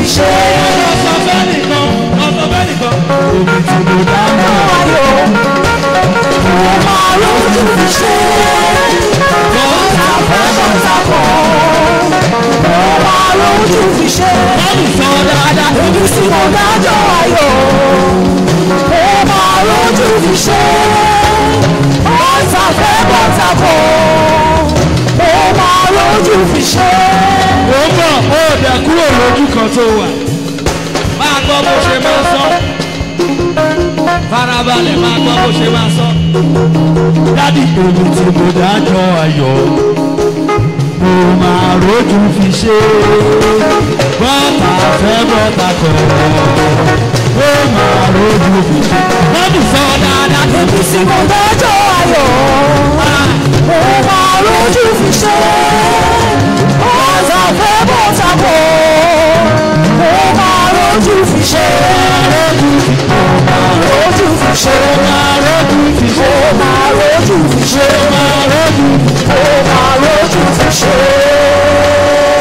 ṣe. ọ̀sán bẹ́ẹ̀ nìkan ọ̀sán bẹ́ẹ̀ nìkan omi tí mo dá mọ́. Ayọ̀ ó máa lójú fi ṣe. Bọ́tà fẹ́ bọ́tà kọ̀. Ó máa lójú fi ṣe. bọ́ọ̀lù sọ dáadáa. Ibi tí mo dájọ́ ayọ̀ ó máa lójú fi ṣe. Bọ́tà fẹ́ bọ́tà kọ̀. Ó máa lójú fi ṣe. ó bọ̀ ó dẹ̀ kúrò lójú kan tó wà. máa gbọ́ bó ṣe máa sọ. farabalẹ̀ máa gbọ́ bó ṣe máa sọ. dádì èmi tí mo dájọ́ ayọ̀ mo máa rójú fi ṣe bọ́tà fẹ́ bọ́tà kọ̀ ó máa rójú fi ṣe. dádì sọ dáadáa Ibi tí mo dájọ́ ayọ̀ ó máa lójú fi ṣe. Bọ́tà fẹ́ bọ́tà kọ̀. Ó máa lójú fi ṣe. Ó máa lójú fi ṣe. Ó máa lójú fi ṣe. Ó máa lójú fi ṣe. Ó máa lójú fi ṣe. Ó máa lójú fi ṣe.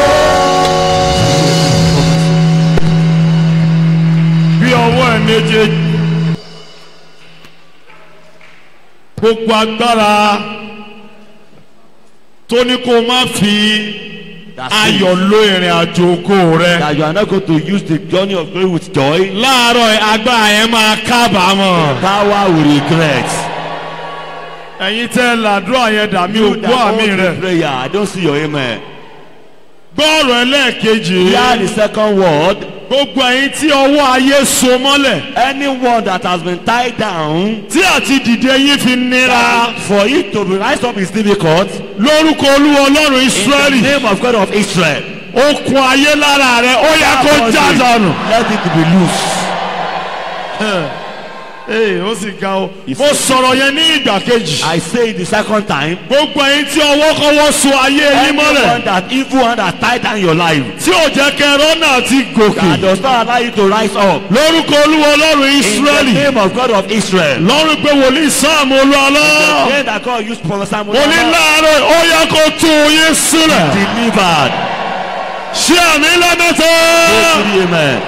bí ọwọ́ ẹ̀ méjèèjì gbogbo agbára tó ní kó o má fi ayọ̀ lo ìrìn àjò ògo rẹ that you are not going to use the journey of glory with joy. láàárọ̀ ẹ̀ agbára yẹn máa kábàámọ̀ Power will regret. ẹ̀yin tẹ́ làdúrà yẹn dà mí ò You that gbọ́ àmì hold rẹ̀ the prayer, I don't see your amen. gbọ́ ọ̀rọ̀ ẹlẹ́ẹ̀kejì Hear the second word. gbogbo ẹ̀yin tí ọwọ́ ayé so mọ́lẹ̀ Anyone that has been tied down, tí àti dìde yín fi nira for it to be rise up is difficult. lórúkọ olúwa ọlọ́run In israẹli the name of God of Israel. okun ayé lára rẹ ó yẹ kó já dànù. Let it be loose. ee ó sì ga o mo sọ̀rọ̀ yẹn ní ìgbà kejì I say it the second time. gbogbo ẹ̀yin tí ọwọ́ kọ́wọ́ so ayé yín Anyone mọ́lẹ̀ that evil hand has tied down your life, tí ò jẹ́ kẹ́ rọ́nà àti gòkè that does not allow you to rise up. lórúkọ olúwa ọlọ́run In the israẹli name of God of Israel. lọ́run pé wòlíì sáàmù olúwalọ́ Then that God used Prophet Samuel. wòlíì láàárọ̀ ó yẹ kó tú yín sílẹ̀ Delivered. ṣé àmì lẹ́mẹ̀tọ́ Say to the amen.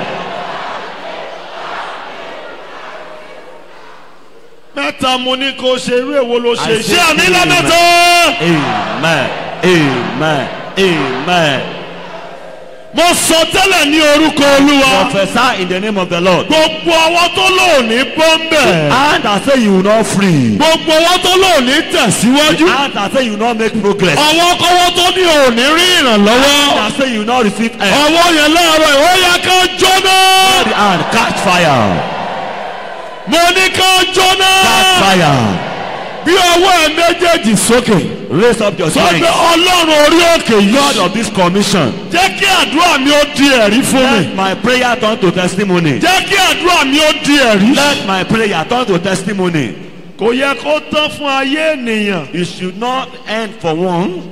mẹ́ta mo ní kó ṣe irú èwo ló ṣe I ṣé say àmì amen. lẹ́mẹ̀tọ́ Amen. Amen. Amen. mo sọ tẹ́lẹ̀ ní orúkọ olúwa Prophesy in the name of the Lord. gbogbo ọwọ́ tó lóòní bọ́m̀bẹ̀. And I say you will not free. gbogbo ọwọ́ tó lóòní tẹ̀síwájú. And I say you will not make progress. ọwọ́ kọ́wọ́ tó ní òní rí And ìrànlọ́wọ́. I say you will not receive help. ọwọ́ yẹn láàárọ̀ ìwọ yẹ ká jóná. And catch fire. mo ní ká jóná. Catch fire. bí ọwọ́ ẹ méjèèjì sókè. Raise up your sọ pé strength. ọlọ́run orí òkè God yìí. of this commission. jẹ́ kí àdúrà mi ó di ẹ̀rí fún mi. Let my prayer turn to testimony. jẹ́ kí àdúrà mi ó di ẹ̀rí. Let my prayer turn to testimony. kò yẹ kó tán fún ayé ènìyàn. It should not end for one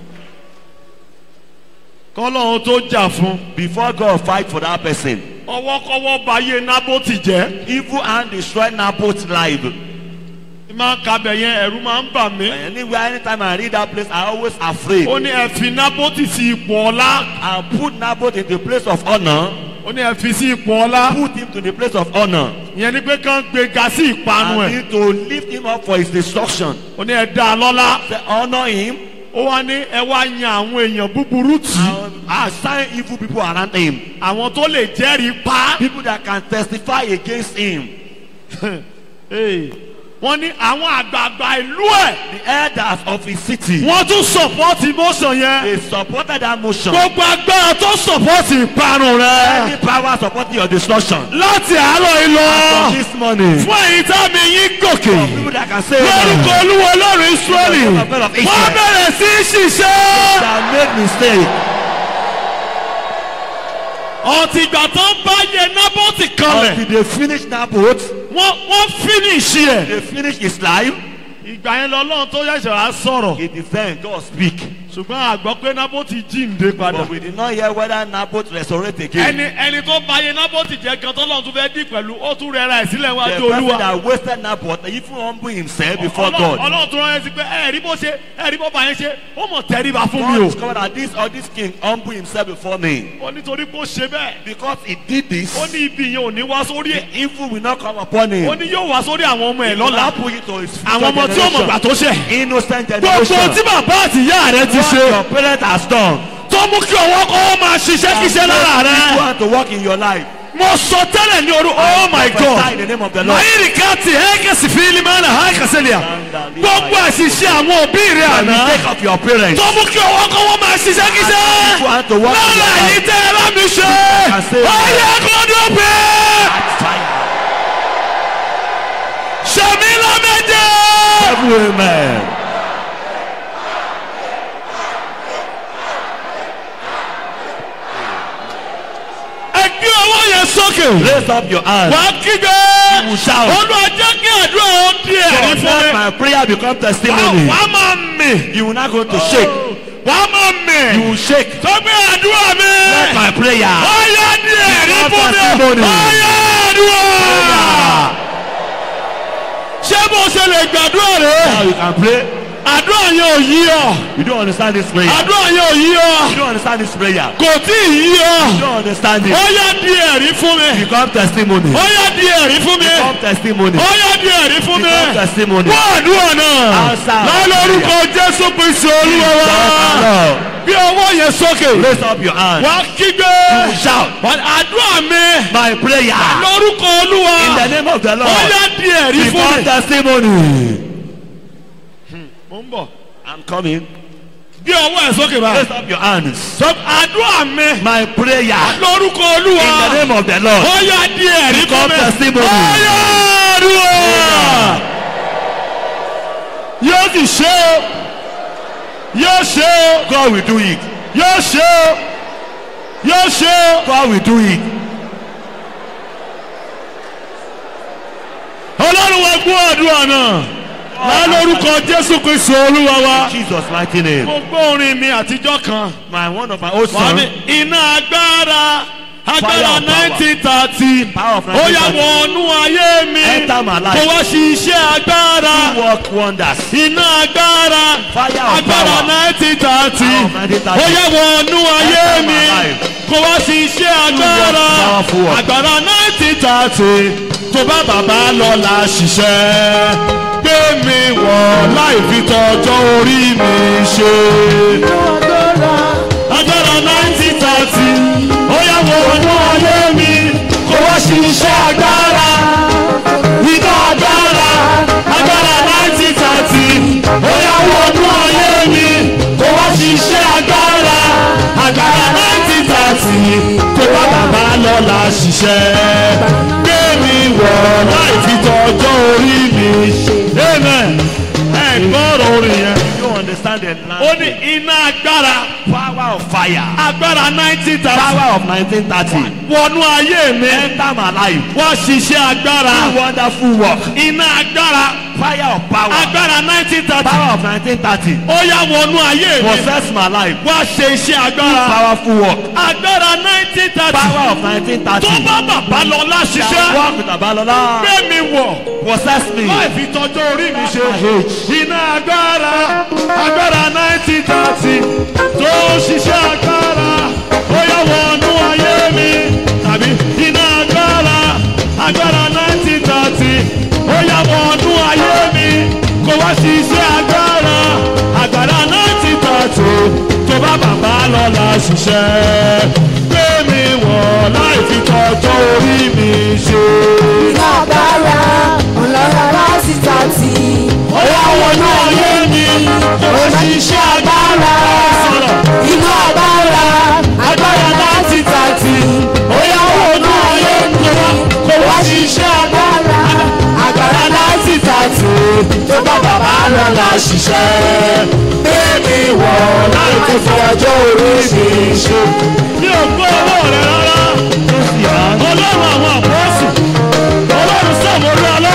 kọ́lọ́run tó jà fún. before God fight for that person. ọwọ́kọ́wọ́ bayé nábòtì jẹ́. Evil hand destroy Naboth's life. máa ń kabẹ̀ yẹn ẹ̀rú máa ń bà mí. Anywhere, anytime I read that place, I always afraid. ó ní ẹ fi nábòtì sí ipò ọlá. I put Naboth in the place of honor. ó ní ẹ fi sí ipò ọlá. Put him to the place of honor. ìyẹn ni pé kán gbé ga sí ìpanu And ẹ̀. need to lift him up for his destruction. ó ní ẹ dá a lọ́lá. Say, honor him. ó wá ní ẹ wá yan àwọn èèyàn búburú tì í. And assign evil people around him. àwọn tó lè jẹ́rìí pa. People that can testify against him. Hey, wọ́n ní àwọn àgbààgbà ìlú ẹ̀. The elders of his city. wọ́n tún sọ̀pọ́tì motion yẹn. They supported that motion. gbogbo agbára tó sọ̀pọ́tì ìparun Any rẹ̀. power supporting your destruction. láti àárọ̀ yìí From lọ. this morning. fún èyí tá mi yín gòkè. People that can say lórúkọ amen. olúwo ọlọ́run israẹli. In the name of God of Israel. wọ́n bẹ̀rẹ̀ sí í ṣiṣẹ́. that made mistake. ọtí ìgbà tó ń bá yẹ nábọ́tì kanlẹ̀. Until they finish Naboth, wọ́n wọ́n fínísì ẹ̀. they finish his life. ìgbà yẹn lọ́lọ́run tó yẹ̀ṣẹ̀ wá sọ̀rọ̀. It is then God speak. ṣùgbọ́n àgbọ̀ pé nábòtì jíǹde padà. But we did not hear whether Naboth resurrect again. ẹni ẹni tó ba ayé nábòtì jẹ́ gan tọ́lọ́run tún fẹ́ dì pẹ̀lú ó tún rẹra ẹ̀ sílẹ̀ The wájú person olúwa. that wasted Naboth even humble himself before Ọlọ́run- God. ọlọ́run tún rán ẹ sí pé ẹ rí bó ṣe ẹ rí bó bá yẹn ṣe ó mọ̀ tẹríba fún mi God o. discovered that this or this king humble himself before me. ó nítorí pé ó ṣe bẹ́ẹ̀. Because he did this, ó ní ibi yẹn ò ní wá sórí ẹ̀. evil will not come upon him. ó ní yóò wá sórí àwọn ọmọ ẹ̀ It will lọ́la. not put it to his future àwọn ọmọ tí ó mọ̀ gbà generation. tó ṣẹ̀. Innocent gbogbo generation. tí bàbá àti ìyá rẹ ti What ṣe your parents has done. tó mú kí ọwọ́ kọ́ máa ṣiṣẹ́ kíṣẹ́ lára You rẹ. want to work in your life. mo sọ tẹ́lẹ̀ ní orú oh my Prophesy god in the name of the Lord. mayiri kati hekesi filimana haikaselia gbogbo àṣìṣe àwọn òbí rẹ The àná mistake of your parents. tó mú kí ọwọ́ kọ́ wọ́n máa ṣiṣẹ́ kíṣẹ́ You want to work in your lára yìí life. tẹ́ ẹ bá mi ṣe can say ọyẹ kọ́dọ̀ pé Fire. ṣèmi lọ́mẹjẹ. Amen. ẹ gbé ọwọ́ yẹn sókè Raise up your hand. wàá kígbe will shout. olúwa jẹ́ kí àdúrà ó di ẹ̀rí So fún let mi. my prayer become Wàá- testimony. wàá máa mì. You will not go to shake. wàá máa mì. You will shake. tó gbé àdúrà mi. Let my prayer. ọyá di ẹ̀rí Become fún mi. testimony. ọyá àdúrà. ṣé bó ṣe lè gbàdúrà rẹ. Now you can pray. àdúrà yẹn ò yí ọ. You don't understand this prayer. àdúrà yẹn ò yí ọ. You don't understand this prayer. kò tí ì yí You ọ. don't understand it. ọyá di ẹ̀rí fún mi. Become testimony. ọyá di ẹ̀rí fún mi. Become testimony. ọyá di ẹ̀rí fún mi. Become testimony. wọ́n àdúrà náà. Answer. lálórúkọ jésù kristu olúwa wa. Lord, bí ọwọ́ yẹn sókè. Raise up your hand. wàá kígbe. will shout. Wà- àdúrà mi. My prayer. lórúkọ olúwa. In the name of the Lord. ọyá di ẹ̀rí fún Become mi. testimony. mo ń bọ̀. I'm coming. bí ọwọ́ ẹ̀ sókè bá. Raise up your hands. sọ àdúrà mi. My prayer. lórúkọ olúwa. In the name of the Lord. ọyá di ẹ̀rí fún Become mi. testimony. ọyá àdúrà. yóò sì ṣe o. yóò ṣe o. God will do it. yóò ṣe o. yóò ṣe o. God will do it. ọlọ́run wa gbọ́ àdúrà náà. lálórúkọ jésù kristu olúwa wa. In Jesus' mighty name. mo gbọ́ orin mi àtijọ́ kan. My one of my old wà son. ní iná agbára Fire agbára of power. nineteen thirty Power of ó yà 1930. wọnú ayé mi Enter my life. kó wá sí iṣẹ́ agbára Work wonders. iná agbára Fire of agbára power. nineteen thirty Power of 1930. ó yà wọnú ayé Enter my mi life. kó wá sí iṣẹ́ agbára powerful work. agbára nineteen thirty tó bá bàbá lọ́la ṣiṣẹ́ gbé mi wọ̀ láì fi tọjọ́ orí mi ṣe agbára nineteen thirty ó yà wọ ọdún ayé mi kó wá sí iṣẹ́ agbára iná agbára agbára nineteen thirty ó yà wọ ọdún ayé mi kó wá sí iṣẹ́ agbára agbára nineteen thirty tó bá bàbá lọ́la ṣiṣẹ́ gbé mi wọ̀ láì fi tọjọ́ orí mi ṣe. amen ẹ gbọ́rọ̀ orin yẹn You don't understand the ó ní language. iná agbára Power of fire. agbára nineteen thirty Power of 1930. wọnú ayé mi Enter my life. wá ṣiṣẹ́ agbára Do wonderful work. iná agbára Fire of power. agbára nineteen thirty Power of 1930. ó yá wọnú ayé mi Possess my life. wá ṣe iṣẹ́ agbára Powerful work. agbára nineteen thirty Power of tó 1930. bá bàbá lọ Shall láṣiṣẹ́ walk with Abalola. gbé mi wọ̀ Possess me. láì fi tọjọ́ orí mi ṣe iná agbára agbára nineteen thirty tó ṣiṣẹ́ agbára ó yá wọnú ayé mi tàbí iná agbára agbára nineteen thirty ó yá wọnú ayé mi kó wá ṣiṣẹ́ agbára agbára nineteen thirty tó bá bàbá lọ́la ṣiṣẹ́ gbé mi wọ̀ láì fi tọjọ́ orí mi ṣe. Iná agbára ọlọ́run láti tàtí. Ọ̀yá wọnú ayé mi, òṣìṣẹ́ agbára. Iná agbára Agbára láti tàtì. Ọ̀yá wọnú ayé mi, kò wá ṣiṣẹ́ agbára. Agbára láti tàtì. Tó bá bàbá lọ́la ṣiṣẹ́. Bébí wọ̀ láì tó fi ọjọ́ orí mi ṣe. Mi ò gbọ́ owó rẹ̀ rárá. Ọlọ́run àwọn àpọ́sù. Ọlọ́run sọ̀mọ́lú ọlọ́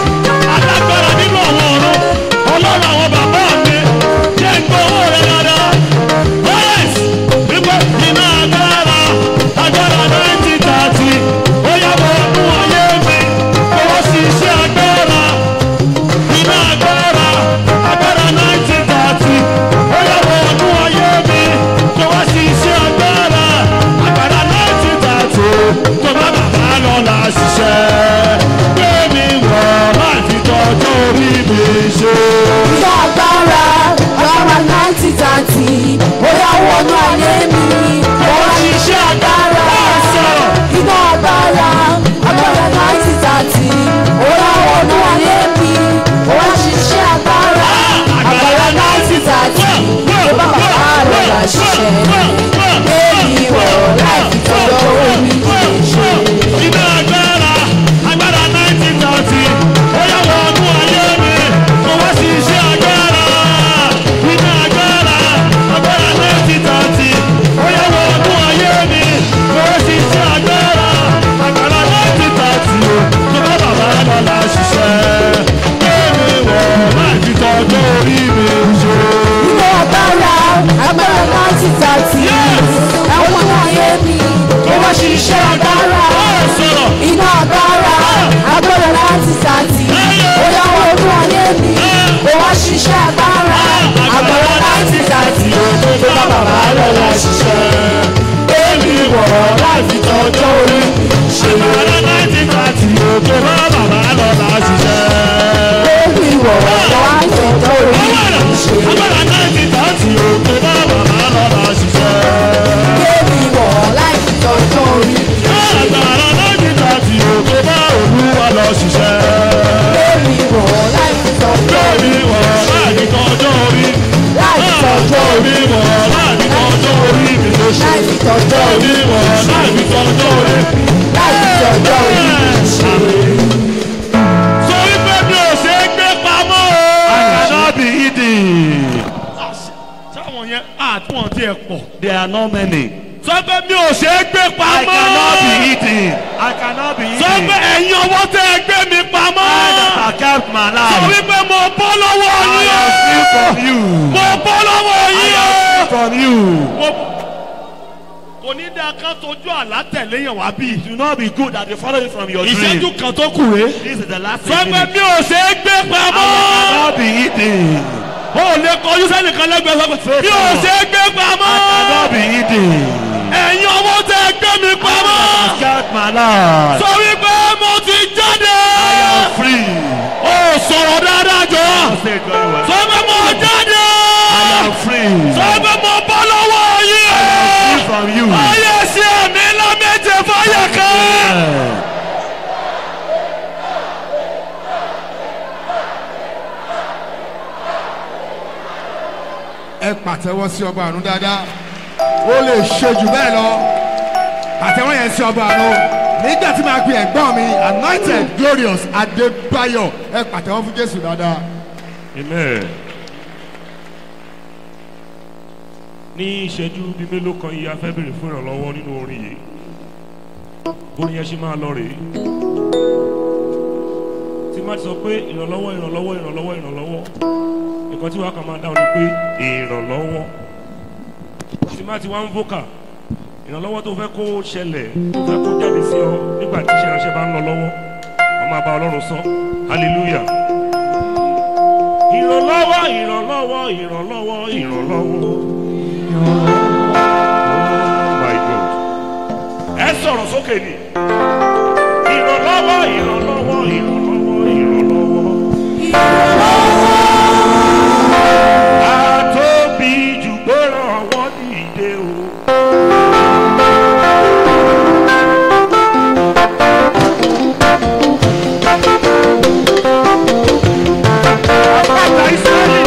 alágbára nínú àwọn ọ̀run ọlọ́run àwọn bàbá mi jẹ́ ń gbọ́ owó rẹ dáadáa tó bá bàbá lọ́la ṣiṣẹ́ gbé mi wọ̀ láì fi tọ́jú orí mi ṣe. Iná agbára agbára náìtì tàǹtì bóyá wọnú ayé mi. Mo wá ṣiṣẹ́ agbára. Iná agbára agbára náìtì tàǹtì bóyá wọnú ayé mi. Mo wá ṣiṣẹ́ agbára. Agbára náìtì tàǹtì tó bá bàbá rẹ̀ là ṣiṣẹ́. Bébí wọ̀ láì fi tọ́jọ́ orí mi ṣe. iná agbára agbára nineteen thirty ó yà wọ ọdún ayé mi mo wá sí iṣẹ́ agbára iná agbára agbára nineteen thirty ó yà wọ ọdún ayé mi mo wá sí iṣẹ́ agbára agbára nineteen thirty o tó bá bàbá lọ́la ṣiṣẹ́ kéèmí wọ̀ láì fi tọ́jú orí mi ṣe. Iná agbára agbára náìtì tàǹtì ẹ̀wọ̀n ayé mi. Mo wá ṣiṣẹ́ agbára. sọ̀rọ̀ iná agbára agbára láti sàtì bóyá ọdún ayé mi ó wá ṣiṣẹ́ agbára agbára láti sàtì tó bá bàbá lọ́la ṣiṣẹ́ èmi wọ̀ láti tọ́jọ́ orí ṣe agbára nineteen thirty o tó bá bàbá lọ́la ṣiṣẹ́. èmi wọ̀ láti tọ́jọ́ orí ṣe agbára nineteen thirty o tó bá bàbá lọ́la ṣiṣẹ́. èmi wọ̀ láti tọ́jọ́ orí agbára nineteen thirty o tó bá olúwa lọ ṣiṣẹ́. èmi wọ̀ láti tọ́jọ́ orí lórí wọ̀ láti tọ́jọ́ orí. láti tọ́jọ́ orí lórí wọ̀ láti tọ́jọ́ orí mi ló ṣe. láti tọ́jọ́ orí lórí wọ̀ láti tọ́jọ́ orí. láti tọ́jọ́ orí ṣe. sọ wípé mi ò ṣe é gbé pamọ́ o. I cannot be hidden. sáwọn yẹn àtúwọ̀n tí ẹ pọ̀. There are not many. sọ pé mi ò ṣe é gbé I pamọ́. cannot be hidden. I cannot be sọ pé hidden. ẹ̀yin ọwọ́ tẹ́ ẹ gbé mi pamọ́. I that have kept my sọ life. wípé mo bọ́ lọ́wọ́ I yín am free o. from you. mo bọ́ lọ́wọ́ I yín am free o. from you. Mo- kò ní dáa ká tójú àlá tẹ̀lé yẹn wá bí. Do not be good that they follow you from your ìṣẹ́jú dream. kan tó kù rè. This is the last sọ pé minute. mi ò ṣe é gbé I pamọ́. cannot be hidden. o lè kọjú sẹ́nìkan lẹ́gbẹ̀ẹ́ sọ pé mi ò ṣe é gbé I pamọ́. cannot be hidden. ẹ̀yin ọwọ́ tẹ́ ẹ gbé mi pamọ́. I have kept my life. sọ wípé mo ti jáde. I am free. ó sọ̀rọ̀ dáadáa jọ. Say it very well. sọ pé mo jáde. I am free. sọ pé mo bọ́ lọ́wọ́ yín. Free from you. ayé sí ẹ̀mí ńlá méje fáyà kan. Yeah. ẹ pàtẹ́wọ́ sí ọba àrùn dáadáa ó lè ṣe jù bẹ́ẹ̀ lọ pàtẹ́wọ́ yẹn sí ọba àrùn nígbà tí màá pe ẹ̀gbọ́n mi anointed glorious adébáyọ̀ ẹ pàtẹ́wọ́ fún jésù dáadáa. amen. ní ìṣẹ́jú bíi mélòó kan yìí a fẹ́ bèrè fún ìrànlọ́wọ́ nínú orin yìí orin yẹn ṣe máa lọ rèé tí má ti sọ pé ìrànlọ́wọ́ ìrànlọ́wọ́ ìrànlọ́wọ́ ìrànlọ́wọ́ nǹkan tí wàá kàn máa dáhùn ni pé ìrànlọ́wọ́ tí má ti wá ń vókà ìrànlọ́wọ́ tó fẹ́ kó ṣẹlẹ̀ tó fẹ́ kó jáde sí ọ nígbà tí iṣẹ́ ránṣẹ́ bá ń lọ lọ́wọ́ wọ́n máa bá ọlọ́run sọ hallelujah ìrànlọ́wọ́ ìrànlọ́wọ́ ìrànlọ́wọ́ ìrànlọ́wọ́. my god ẹ sọ̀rọ̀ sókè ni ìrànlọ́wọ́ ìrànlọ́wọ́ ìrànlọ́wọ́ ìrànlọ́wọ́. àtóbi jù gbọ́rọ̀ ọwọ́ dìde o. àpáta ìsírẹ́lì.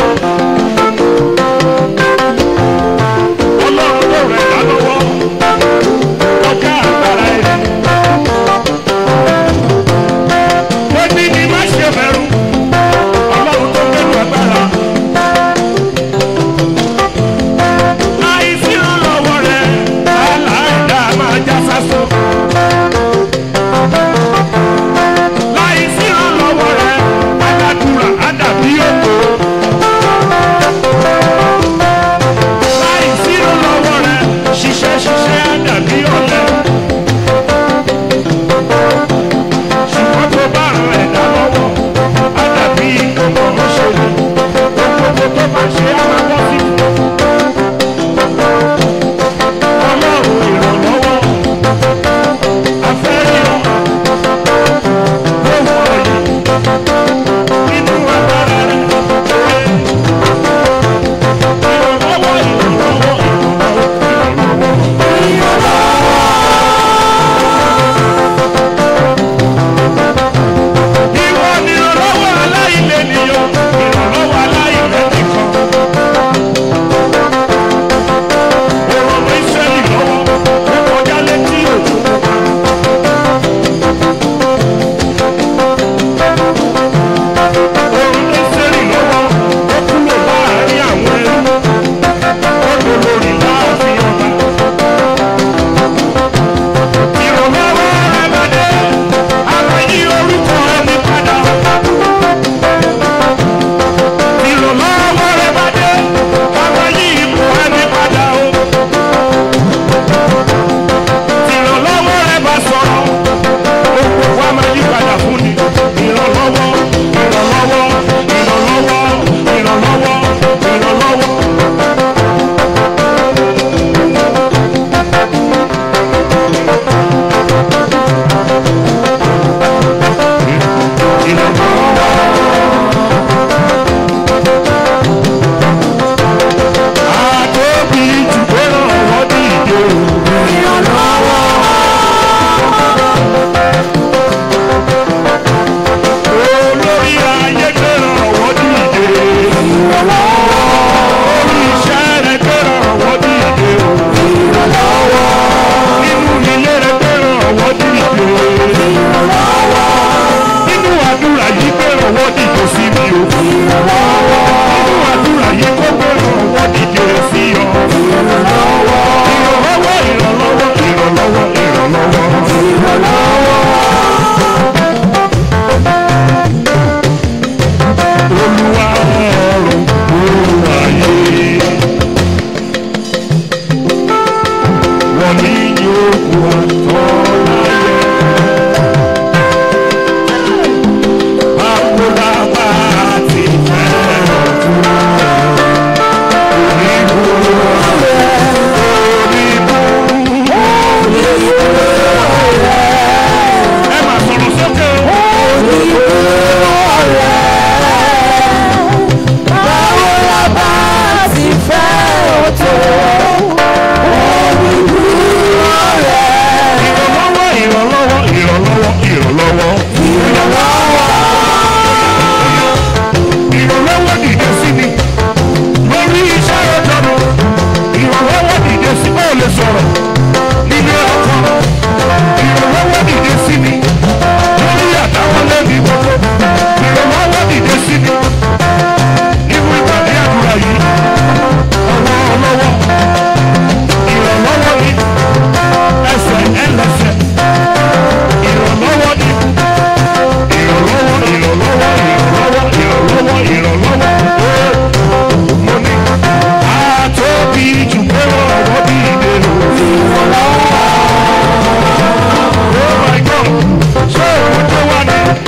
ọlọ́run tó rẹ̀ dá lọ́wọ́ ọ̀gá agbára ẹ̀.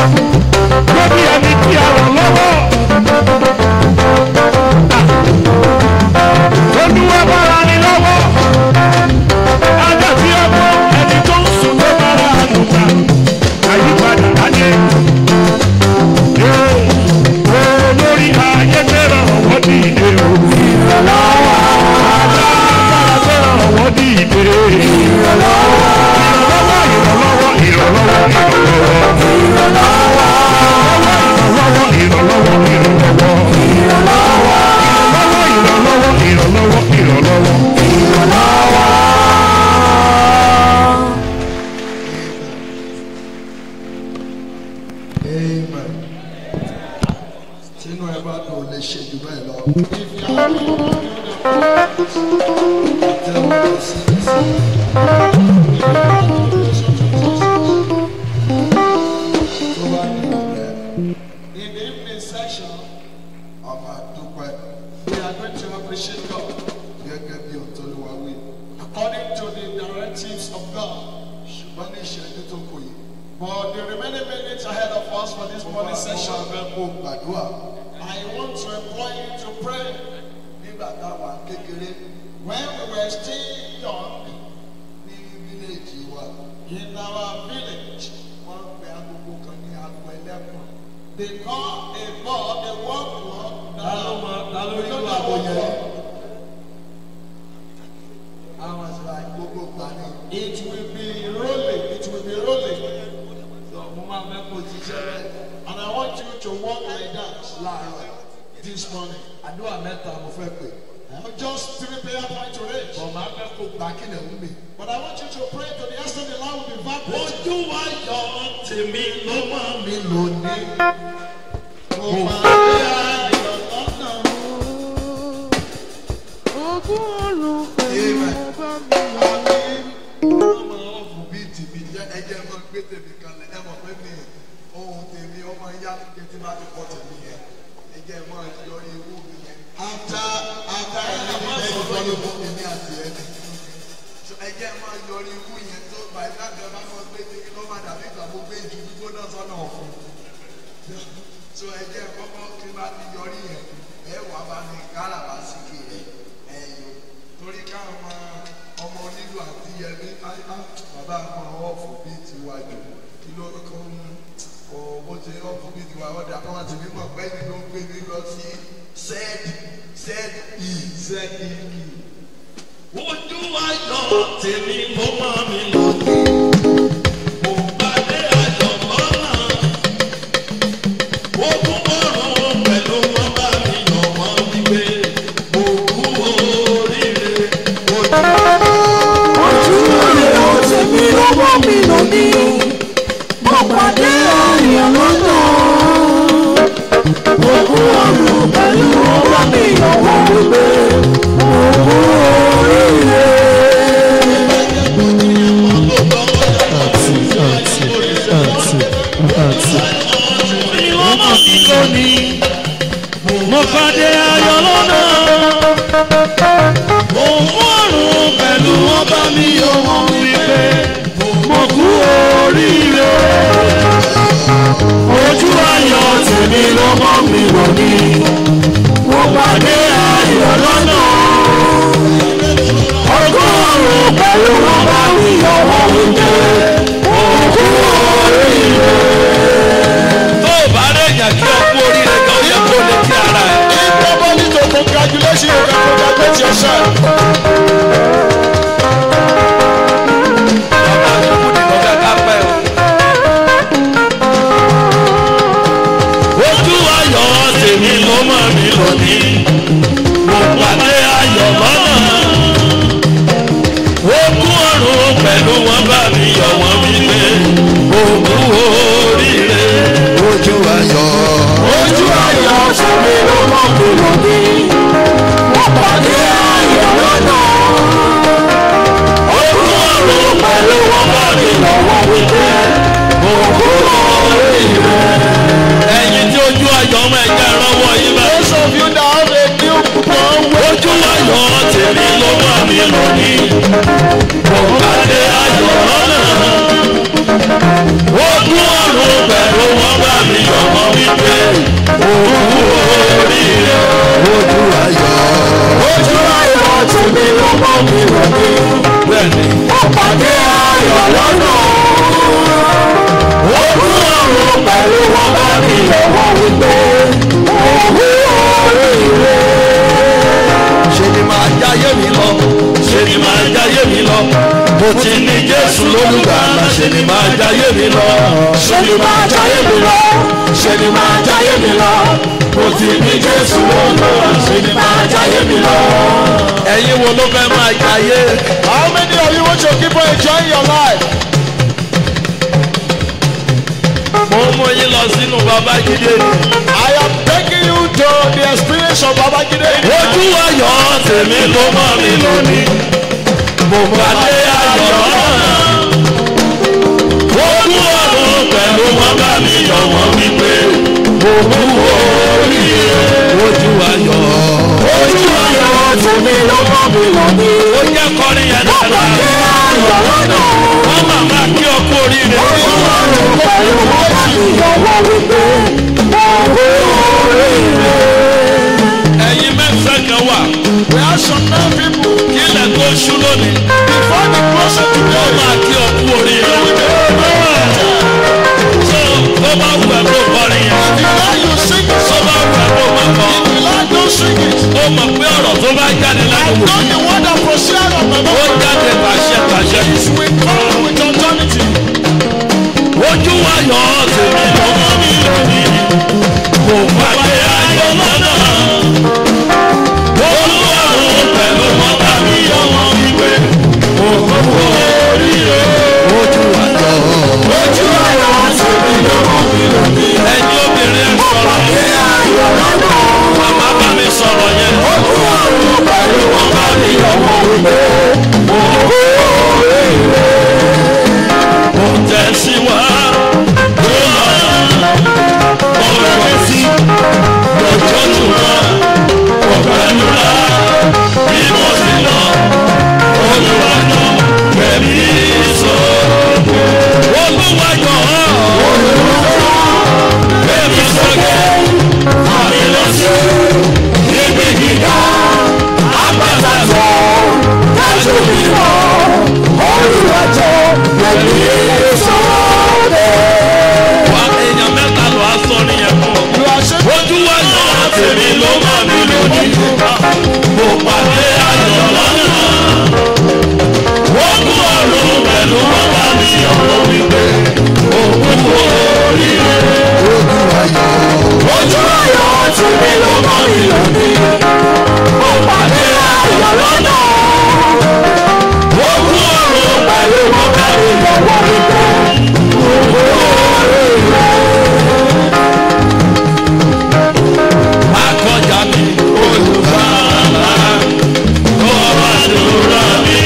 lórí ẹni tí a ràn lọ́wọ́. olúwa bára ni lọ́wọ́. ajá tí ọmọ ẹni tó ń sùn ló bára àlùkà. àyípadà láyé. olórí ayé fẹ́ràn ọ̀wọ́ ní ìdè o. ìrànlọ́wọ́. alágbára fẹ́ràn ọ̀wọ́ ní ìdè. ìrànlọ́wọ́. ìrànlọ́wọ́ ìrànlọ́wọ́ ìrànlọ́wọ́ ìrànlọ́wọ́. Ìrànlọ́wọ́ ìrànlọ́wọ́ ìrànlọ́wọ́ ìrànlọ́wọ́ ìrànlọ́wọ́ ìrànlọ́wọ́ ìrànlọ́wọ́. Amen. Tínú ẹ bá dùn lè ṣe jù bẹ́ẹ̀ lọ. Tẹ́wọ́ lọ sí ìsìn. Tó bá ní ọ̀rẹ́. In the evening session, ọmọ àdúpẹ́. We are going to appreciate God. Gẹ́gẹ́ bí Òtólúwa wí. According to the directives of God. Ṣùgbọ́n ní ìṣẹ́jú tó kù yìí. But the remaining minutes ahead of us for this morning session. Mo máa fẹ́ kó gbàdúrà. I want to employ you to pray. Nígbà táwa kékeré. When we were still young. Ní fíléèjì wa. In our village. Wọ́n pe agogo kan ní aago ẹlẹ́kùn. They call a ball a work clock. Ta ló mọ ta ló rí ìlú àgbo yẹn? Àwọn àṣà gbogbo gbà ní. It will be rolling. It will be rolling. So mo máa fẹ́ kó jíṣẹ́ rẹ̀. And I want you to walk like that láàárọ̀ this morning. Àdúrà mẹ́ta mo fẹ́ pè. Just three prayer points to reach. Bọ̀ máa fẹ́ kó gbà kí lè wú mi. But I want you to pray to the extent the Lord will be vibrating. Ojú wa yọ tèmi ló mọ̀ mi lónìí. Mo máa gbé ayọ̀ lọ́nà. Ogún ọ̀run pẹ̀lú ọba mi. ọmọ ọ̀fù bíi tìbí jẹ́ ẹjẹ́ mọ́ gbé tèmi kalẹ̀ ẹ mọ̀ pé mi ohun tèmi ọmọ yá jẹ́ tí bá ti kọ́ tèmi yẹn ẹjẹ́ mọ́ yọ ewu mi yẹn. after after ẹni mi bẹ́ẹ̀ ni wọ́n ló fún mi ní àti ẹni. so ẹjẹ́ mọ́ yọ ewu yẹn tó báyìí láti ẹ bá mọ́ gbé tèmi ló má dàbí ìgbà mo gbé ju gbígbóná sọ́nà ọ̀fun. so ẹjẹ́ kọ́kọ́ kí n bá ti yọrí yẹn ẹ wà bá mi káràbà sí kiri ẹ̀yọ torí káwọn máa ọmọ onílù àti yẹmi bàbá àwọn ọ̀fù bíi tiwa jù kí ló kọ́ ń ọ bó ṣe ọ̀fù bíi tiwa ọ̀dà kan àti mímọ̀ pẹ́ ni ló ń gbé mi lọ sí sẹ́ẹ̀dì sẹ́ẹ̀dì ì sẹ́ẹ̀dì ì. ojú ayọ̀ tèmi mo máa mi lónìí. mo pàdé ayọ̀ lọ́nà. ogun ọ̀run pẹ̀lú wọn bá mi yọ̀ wọ́n wípé mo kú oríire. ojú rẹ̀ ó ṣe mí lọ́wọ́ mi lónìí mo pàdé ayọ̀ lọ́nà òkú ọ̀run pẹ̀lú ọwọ́ mi ọwọ́ wípé òkú oríire. ìwọ́mọ̀ mi lónìí mo pàdé ayọ̀ lọ́nà òun ọ̀run pẹ̀lú ọba mi yóò wọ́n wípé mo kú oríire ojú ayọ̀ tèmi ló mọ́ mi lónìí mo pàdé ayọ̀ lọ́nà ọgọ́rùn-ún pẹ̀lú ọba mi yóò wọ́n wípé mo kú oríire tó o bá rẹ̀ yàn kí o kú oríire kan ó yẹ kó lè kí ara ẹ̀. If nobody to congratulation, you can congratulate yourself. bàbá àdúgbò nìkan fẹ́ ká pẹ́ o. ojú ayọ̀ tèmi ló mọ̀ mí lónìí mo pàdé ayọ̀ lọ́nà ogún ọ̀run pẹ̀lú wọn bá mi yọ̀ wọ́n mi pé ogún oríire ojú ayọ̀. ojú ayọ̀ tèmi ló mọ́ mi lónìí mo pàdé ayọ̀ lọ́nà ogún ọ̀run pẹ̀lú wọn bá mi yọ̀ wọ́n mi pé ogún oríire. ẹ̀yin tí ojú ayọ̀ ọmọ ẹ̀jẹ̀ ránwọ́ yín bá Those of you that have a new born ojú ayọ̀ tèmi ló mọ̀ mí lónìí mo pàdé ayọ̀ lọ́nà ogún ọ̀run pẹ̀lú wọn mi yọ̀ wọ́n wípé òkú oríire. ojú ayọ̀. ojú ayọ̀ tèmi ló mọ́ mi lónìí. Bẹ́ẹ̀ni, ó pàdé ayọ̀ lọ́nà. ojú ọ̀run pẹ̀lú wọn bá mi lọ́wọ́ wípé òkú oríire. ṣe ni máa jáyé mi lọ, ṣe ni máa jáyé mi lọ. Mo ti ní Jésù lólùgbàlà, ṣe ni máa jáyé mi lọ. ṣe ni máa jayé mi lọ. ṣe ni máa jayé mi lọ. mo ti ní Jésù lọ́nà. ṣe ni máa jayé mi lọ. Ẹ̀yin wo ló fẹ́ máa jáyé? How many of you want to keep on enjoying your life? Mo ń mú yín lọ sínú Babájídé ni. I am taking you to the experience of Babajide. Ojú ayọ̀ tèmi ló mọ́ mi lónìí. Mo pàdé ayọ̀ lọ́nà. Ojú ọ̀run pẹ̀lú wọn bá mi yọ̀ wọ́n wípé òkú oríire. Ojú ayọ̀. Ojú ayọ̀ tèmi ló mọ́ mi lónìí. Ó jẹ́ kọrin yẹn dáadáa. Ṣé ayọ̀ lọ́nà? Wọ́n màmá kí ọ kú oríire. Ojú ọ̀run pẹ̀lú wọn bá mi lọ́wọ́ wípé òkú oríire. Ẹ̀yin mẹ́sàn-án kan wà. We have some nine people Kí ilẹ̀ tó ṣú lónìí. before the close of Wọ́n today. máa kí ọ kú oríire. Tó tó bá wù ẹ́ kó kọrin yẹn. If you like you sing it, Tó bá wù ẹ́ kó máa kọ. if you like don't sing it. Ó mọ̀ pé ọ̀rọ̀ tó bá jáde láti wò. Know the word that proceed out of my Ó mouth jáde pàṣẹ pàṣẹ. is with power with authority. Ojú ayọ̀ tèmi ló mọ́ mi lónìí. Kò pàdé ayọ̀ lọ́nà. Olúwarùn pẹ̀lú mọ́tà mi yọ wọ́n wípé. Òkú oríire. Ojú ayọ̀. Ojú ayọ̀ tèmi ló mọ́ mi lónìí. Ẹ̀yin obìnrin ẹ̀ sọ̀rọ̀. Ayọ̀ lọ́nà. Màmá bá mi sọ̀rọ̀ yẹn. Ojú ọ̀run pẹ̀lú wọn bá mi lọ́wọ́ wípé òkú oríire. Kò tẹ̀síwá. Ó lọ. Ó rẹ̀ sí. Lọ́jọ́ tù wá. Kò pẹ̀lú rà. Bí mo sì lọ. Olùwàjọ kẹ̀mí sókè. Olùwàjọ. Kẹ̀mí sókè. Àmì lọ sí. Ibi gíga. Àgbàtà tó. Dájú mi lọ, olùwàjọ pẹ̀lú sọ́ọ̀dẹ̀. Wá èèyàn mẹ́ta lọ aṣọ nìyẹn fún ọ. Ojú wa yọ tèmi ló mọ̀ mí lónìí. Mo pàdé ayọ̀ lọ́nà. Wọ́n kú ọ̀run pẹ̀lú bàbá mi ọ̀rọ̀ wípé òkú oríire. Ojú ayọ̀ tèmi ló mọ́ mi lónìí. Mo pàdé ayọ̀ lọ́nà. Wọ́n kú ọ̀run pẹ̀lú bàbá mi Lọ́wọ́ wípé òkú oríire. akọjá mi. Olùbàlà kọ́ àdúrà mi.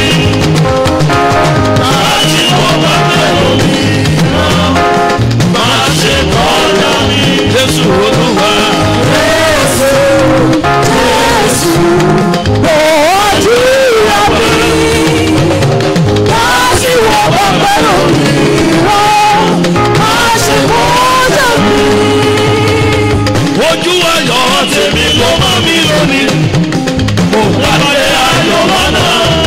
Láti wọ́n bá bẹ̀rù mi. Má ṣe kọjá mi. Jésù olúwa. Jésù, Jésù, ojú ìyá mi. Láti wọ̀ bọ́ pẹ̀lú mi wọ́n. Má ṣe kọjá mi. ojú ayọ̀ tèmi ló mọ́ mi lónìí. Mo pàdé ayọ̀ lọ́nà.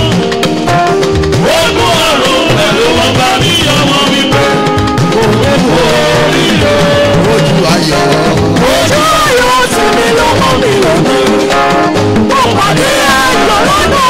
Ogún ọ̀run pẹ̀lú wọn bá mi yọ wọn wípé. Òkú oríire. Ojú ayọ̀. Ojú ayọ̀ tèmi ló mọ́ mi lónìí. Mo pàdé ayọ̀ lọ́nà.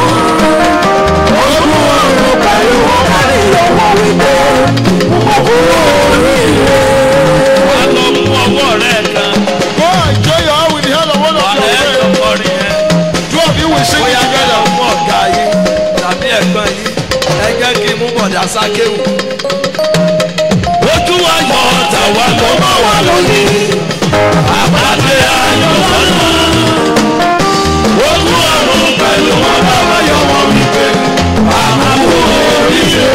Ojú ọ̀run pẹ̀lú ọ̀gá mi lọ́wọ́ wípé mo kú oríire. Wà á lọ mú ọwọ́ rẹ̀ kan. Go enjoy your hour with the help of one Wà á of your lẹ́ friends. ọkọrin yẹn. Two of you will sing Bóyá it kẹ́lẹ́ together. mú ọ̀gá yín tàbí ẹ̀gbọ́n yín. Ẹ jẹ́ kí n mú bọ̀dá sákéwù. Ojú ayọ̀ tàwa ló mọ̀ wá lónìí. Àpàdé ayọ̀ lọ́nà. Ogún ọ̀run pẹ̀lú wọn bá wá yọ wọn wípé. Àmàlù oríṣi.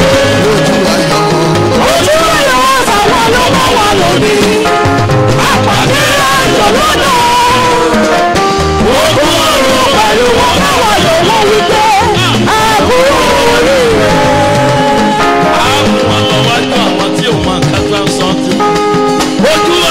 Ojú ayọ̀ táwọn ló mọ̀ wá lónìí. Àpàdé ayọ̀ lọ́nà. Ogún ọ̀run pẹ̀lú wọn bá wá yọ wọn wípé. A kú oríire. Àwọn ọlọ́wájú àwọn tí ò mọ nǹkan tó ń sọ ti. Ojú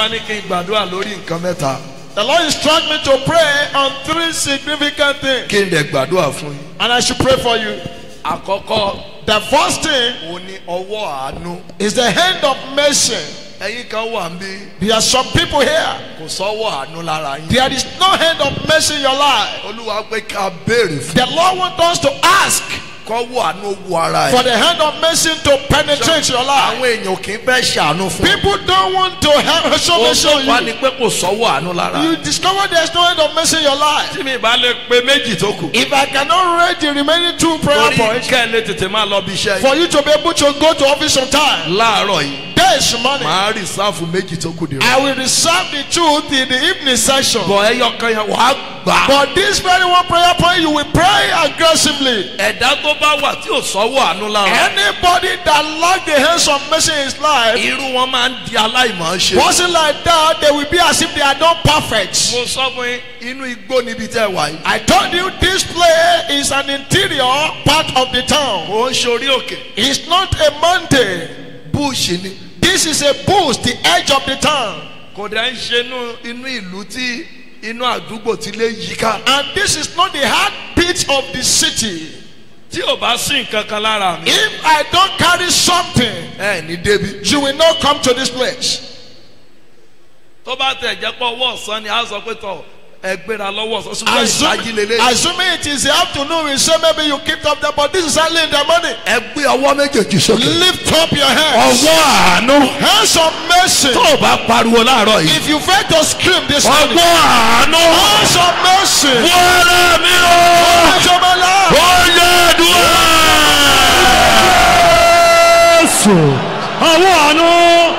olúwa ní kí n gbàdúrà lórí nǹkan mẹ́ta The Lord instructed me to pray on three significant things. kí n dẹ̀ gbàdúrà fún yín. And I should pray for you. àkọ́kọ́ The first thing òun ni ọwọ́ àánú. is the hand of mercy. ẹ̀yin kan wà ń bí There are some people here. kò sọ́wọ́ àánú lára yín. There is no hand of mercy in your life. olúwa pé ká béèrè fún The Lord wants us to ask kọ́wọ́ àánú wo ara for ẹ̀. the hand of mercy to penetrate your life. àwọn èèyàn kì í fẹ́ ṣàánú fún un. People don't want to have show ó mercy tó on wá you. ni pé kò sọ́wọ́ àánú lára. You discover there's no hand of mercy in your life. tí mi bá lè pe méjì tó kù. If I cannot read the remaining two prayer torí points kẹ́ ẹ lè tètè máa lọ bí iṣẹ́ yìí. for you to be able to go to office on time, láàárọ̀ yìí this morning màá rìsáàfù méjì tó kù dìrò. I will reserve the truth in the evening session. bọ̀ ẹyọ kan yẹn wàá gbà. But this very one prayer point, you will pray aggressively. ẹ̀dá tó bá wà tí ò sọ́wọ́ àánú lára. Anybody that lack the hands of mercy in his life, irú wọn máa ń di aláìmọ̀ ṣe. person like that, they will be as if they are not perfect. mo sọ fún yín inú igbó níbi tẹ́ wà yìí. I told you this place is an interior part of the town. kò ń ṣorí òkè. It's not a mountain. búùṣì ni. This is a bush, the edge of the town. kò dẹ̀ ń ṣe inú inú ìlú tí inú àdúgbò tí lè yíká. And this is not the heartbeat of the city. tí ò bá sí nǹkan kan lára mi. If I don't carry something, ẹ ní débi. you will not come to this place. tó bá tẹ̀ jẹ́ pọ̀ ọwọ́ ọ̀sán ni a sọ pé tọ̀ ẹ gbéra lọ́wọ́ ọ̀sán ṣùgbọ́n ìdájí Assuming, lélẹ̀. assuming it is the afternoon, we say maybe you keep up there, but this is early in the morning. ẹ gbé ọwọ́ méjèèjì sókè. Lift up your hands. ọwọ́ àánú. Hands of mercy. tó o bá pariwo láàárọ̀ yìí. If you fail to scream this morning, ọwọ́ àánú. hands of mercy. wọ́ọ́rẹ́ mi o. Hands of my life. ó yẹ dùn. Jésù àwọn àánú.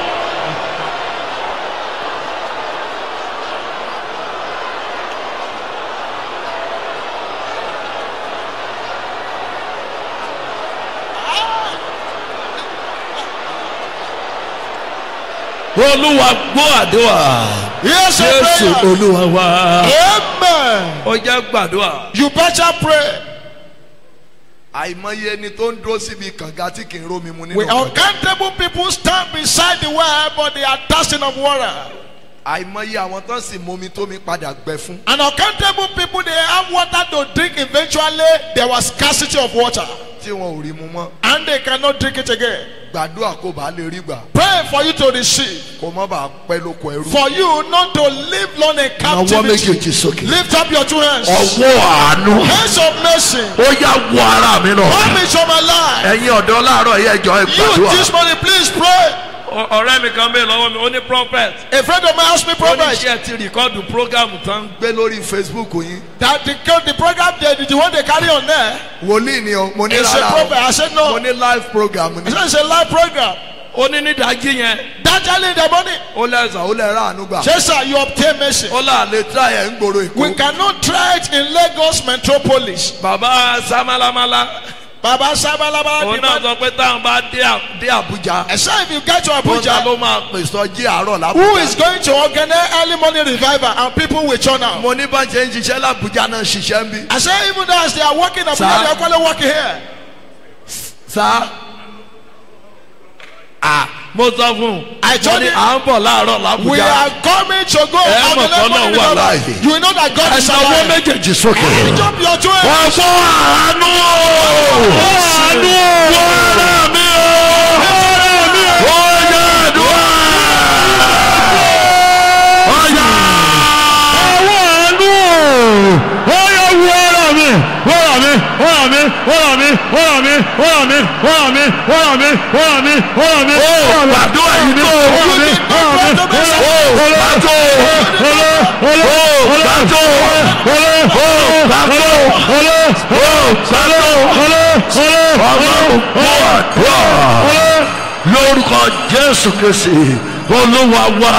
olúwa gbọ́ àdúrà. Yes, a jésù prayer. olúwa wa. Amen. ó jẹ́ gbàdúrà. You better pray. àìmọye ẹni tó ń dúró síbi kànga tí kì í rómi mu nínú We kànga. uncountable people stand beside the well, but they are thirsting of water. àìmọye àwọn tó sì momi tómi padà gbẹ fún. And uncountable people, they have water to drink. Eventually, there was scarcity of water, tí wọn ò rí mu mọ́. and they cannot drink it again. gbàdúrà kó bàa lè rí gbà. Pray for you to receive, kó má bàa pẹ́ lóko ẹrú. for you not to live long in Nawọ́ captivity. méjèèjì sókè. Lift up your two hands. ọwọ́ àánú. Hands of mercy. ó yá wọ ara mi lọ. Come into my life. ẹ̀yin ọ̀dọ́ láàárọ̀ yẹ ẹjọ́ ẹ You gbàdúrà. this morning, please pray. ọ̀rẹ́ mi kan bẹ́ẹ̀ lọ́wọ́ mi ó ní prophet. A friend of mine asked me, ó ní prophet, iṣẹ́ ti rìkọ́dù programu tán gbé lórí facebook yín. that the, the program, the, the one they carry on there, wòlíì ni o mo ní is a rárá prophet. o I said, mo no. ní live program I ni. said, it's a live program. ó ní nídàájí yẹn That early in the morning. ó lẹ́sàn ó lẹ́ ráàánú gbà. Yes, sir, you obtain mercy. ó là lè try ẹ̀ ń gbòòrò We èkó. cannot try it in Lagos metropolis. bàbá samalamala Baba Sabalaba. òun náà sọ pé táwọn bá dé À- dé àbújá. I said, if you get to ó ta Abuja, ló máa pè sọjí àárọ̀ who is lábújá. going to organize early morning revival and people will turn out? mo ní bá ṣe ń ṣiṣẹ́ lábújá náà ṣiṣẹ́ ń bí. I said, even as they are working Abuja, Sir. they are actually working here. sá. à mo sọ fún un. I told mo ní him- à ń bọ̀ láàárọ̀ We lábújá. are coming to go Eh, on the mọ̀ early kọ́ morning náà wà revival. láàyè. You will know that God is ẹ̀sán owó alive. méjèèjì sókè. Lift up your two hands. ọ̀fọ̀ àánú. àánú. wọ́ọ̀rọ̀ mi o. wọ́ọ̀rọ̀ mi o. àdúrà. ọ̀yà. àwọn àánú ó yẹ wú ọ̀rọ̀ mi ọ̀rọ̀ mi ọ̀rọ̀ mi ọ̀rọ̀ mi ọ̀rọ̀ mi ọ̀rọ̀ mi ọ̀rọ̀ mi ọ̀rọ̀ mi ọ̀rọ̀ mi ọ̀rọ̀ mi. ó gbàdúrà yìí tó. ọ̀rọ̀ mi ọ̀rọ̀ mi ó gbàdó. ó gbàdó. ó gbàdó. ó gbàdó. ọlọ́run gbọ́ àdúrà lórúkọ jésù kìsì olúwa wá.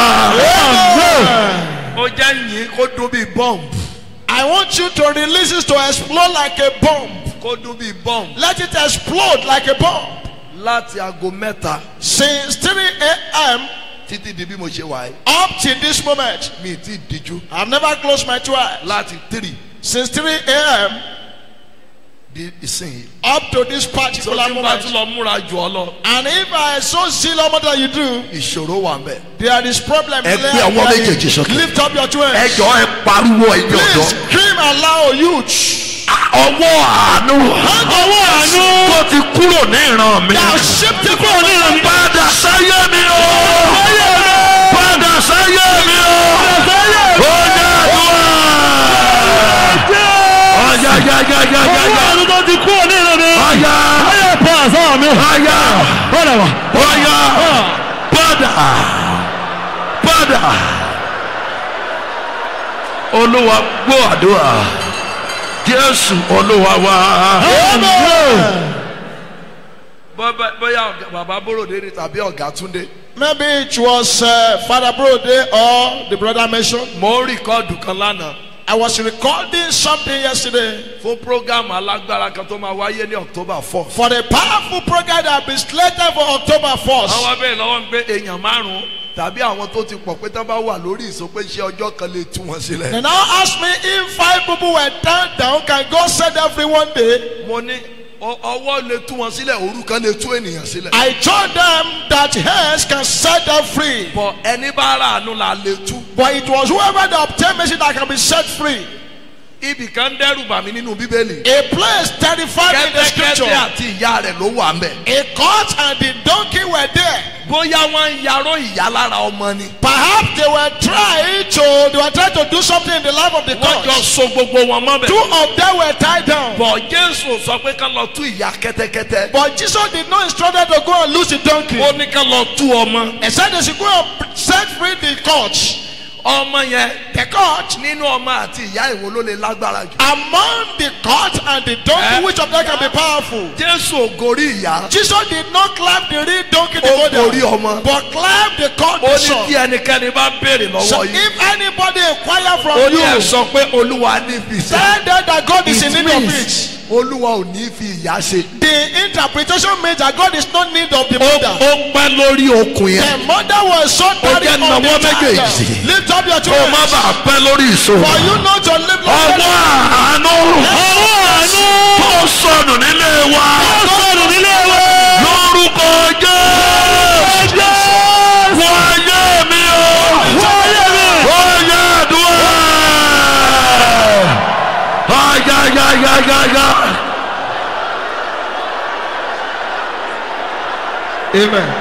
ó jẹ́ yín kó dún bíi bọ́ǹbù. I want you to release it to explode like a bomb. kó dún bíi bọ́ǹbù. Let it explode like a bomb. láti aago mẹ́ta Since 3 a.m. títí di bí mo ṣe wà yìí up till this moment, mi ì tí ì díjú I've never closed my two eyes. láti three Since 3 a.m. di ìsìn. up to this tó particular tí n bá tún moment. lọ múra jù ọ lọ And if I so zeal more than you do, ìṣòro wà ń bẹ̀. there is problem. Ẹ there gbé ọwọ́ there is- méjèèjì sókè. Lift up your two hands. ẹ jọ ẹ pariwo ẹ̀yin Please ọ̀dọ́. scream aloud, youth. ọwọ́ àánú. ọwọ́ àánú. tó ti kúrò ní ìran mi. Thou shifted kúrò ní ìran mi. padà sáyé mi o. padà sáyé mi o. ó yá àdúrà. ọ̀yá yá yá yá yá ọwọ́ yá. àánú tó ti kúrò ní ìran mi. ọ̀yá ayé pa àṣà mi. ọ̀yá padà wá. ọ̀yá padà padà. olúwa gbọ́ àdúrà jésù olúwa wá. Bọ́- bóyá ọ̀gá- bàbá bóròdé ni tàbí ọ̀gá túndé. Maybe it was uh, Father Brode or the brother mentioned. mo ń rìkọ́ọ̀dù kan lánàá I was recording something yesterday fún prógámù alágbára kan tó máa wáyé ní october four. for the powerful program that has been slated for October 1st. àwọn abẹ́rẹ́ lọ́wọ́ ń gbé èèyàn márùn-ún tàbí àwọn tó ti pọ̀ pé tán bá wà lórí ìsopé iṣẹ́ ọjọ́ kan lè tú wọn sílẹ̀. They now ask me if five people were down, down, can God set them free one day? mo ní ọ- ọwọ́ lè tú wọn sílẹ̀ òru kan lè tú ènìyàn sílẹ̀. I told them that hands can set them free. bọ̀ ẹni bá rà àánú la lè tú. But it was whoever that obtained mercy that can be set free. ibì kan dẹ́rù bà mí nínú bíbélì. A place terrified in the kẹ́tẹ́kẹ́tẹ́ scripture. àti ìyá rẹ̀ ló wà mẹ́. A court and the donkey were there. bóyá wọ́n ń yarọ́ ìyá lára ọmọ ni. Perhaps they were trying to they were trying to do something in the life of the wọ́n jọ court. so gbogbo wọn mọ́ Two bẹ̀. of them were tied down. bọ̀ jésù sọ pé ká lọ tú ìyá kẹ́tẹ́kẹ́tẹ́. But Jesus did not instruct them to go and loose the donkey. ó ní ká lọ tú ọmọ. He said they should go and set free the court. ọmọ yẹn The court nínú ọmọ àti ìyá ìwo ló lè lágbára jù. among the court and the donkey, Eh? which of them can be powerful? jésù ògórí ìyá. Jesus did not climb the real donkey to ó go gorí down, ọmọ. but climbed the court ó the ní son. tí ẹnikẹ́ni bá béèrè So lọ́wọ́ yìí. if anybody inquire from ó ní ẹ̀ you, sọ pé olúwa ní fi ṣe. tell them that God is in It need of means it. olúwa ò ní fi ìyá ṣe. The interpretation means that God is not in need of the ó mother. ó pẹ́ lórí okùn The yẹn. mother was so tired jẹ́ of the nawọ́ child. méjèèjì. Lift up your two kó o má hands. bàa pẹ́ lórí ìṣòro. For you not to live ọwọ́ like àánú. ọwọ́ àánú. tó sọnù nílé wa. ó sọ̀rọ̀ nílé wa. lórúkọ jésù. wọ́n ayé mi o. wáyé mi. wọ́n yẹ àdúrà. ayayayayaya. Amen.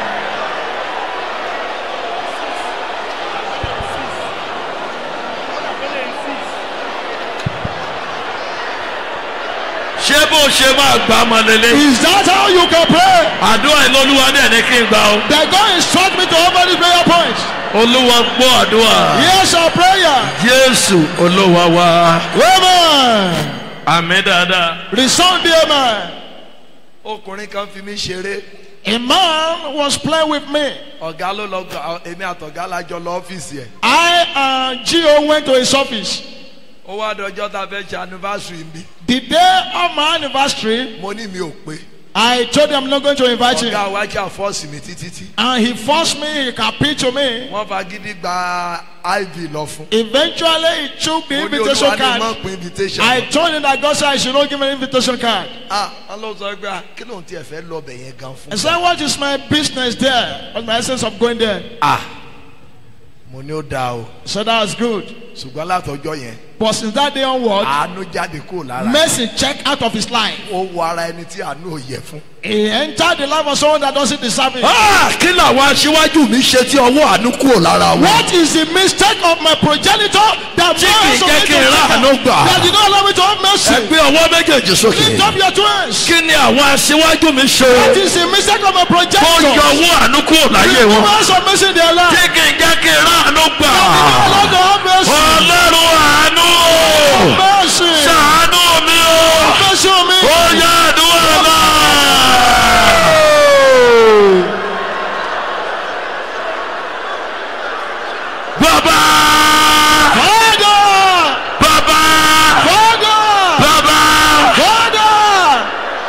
ṣé bó ṣe máa gbà á mọ lélẹ̀. Is that how you can pray? àdúrà ìlọ́lúwa dẹ̀ ní kí n gbà ó. That God instruct me to open this prayer point. olúwa gbọ́ àdúrà. Here's our prayer. jésù olúwa wa. Amen. àmì dáadáa. Resound the amen. ọkùnrin kan fi mí ṣeré. A man was playing with me. ọ̀gá ló lọ gbà èmi àtọ̀gá lájọ lọ ọ́fíìsì ẹ̀. I and Gio went to his office. ó wá dọjọ́ tá a fẹ́ ṣe anniversary mi. The day of my anniversary, mo ní mi ò pé. I told him I'm not going to invite him. ọ̀gá wa ṣe àfọ́ọ̀sì mi títí tí. And he forced me, he appealed to me. wọ́n fagídí gba iv lọ fún. Eventually, he took the mo ní invitation olúwa ní mọ̀ card. pé invitation. I told him that God said I should not give him an invitation card. ah wọ́n lọ sọ pé ah, kí ló ń tiẹ̀ fẹ́ lọ bẹ̀ yẹn gan I fún. said, What is my business there? What's my essence of going there? ah mo ní ó dáa o So that's good. ṣùgbọ́n látọjọ́ yẹn But since that day onward, àánú jáde kúrò lára. mercy checked out of his life. ó wọ ara ẹni tí àánú ò yẹ fún. He entered the life of someone that doesn't deserve it. Ah, kí làwọn aṣíwájú mi ṣe tí ọwọ́ àánú kúrò lára wọn. What is the mistake of my progenitor that Tí kì í man jẹ́ kí n ráàánú gbà. that did not allow me to have ẹ mercy? gbé ọwọ́ méjèèjì sókè. Lift up your two hands. kí ni àwọn aṣíwájú mi What ṣe. is the mistake of my tó progenitor? yọ ọwọ́ àánú kúrò láyé Give wọn. us some mercy in their life. tí kì í jẹ́ kí n ráàánú gbà. Lord, have mercy. ọlọ́run àánú o. Mercy. ṣàánú mi o. Mercy on me. ó yá àdúrà náà. bàbá Father! bàbá Father! bàbá. Father!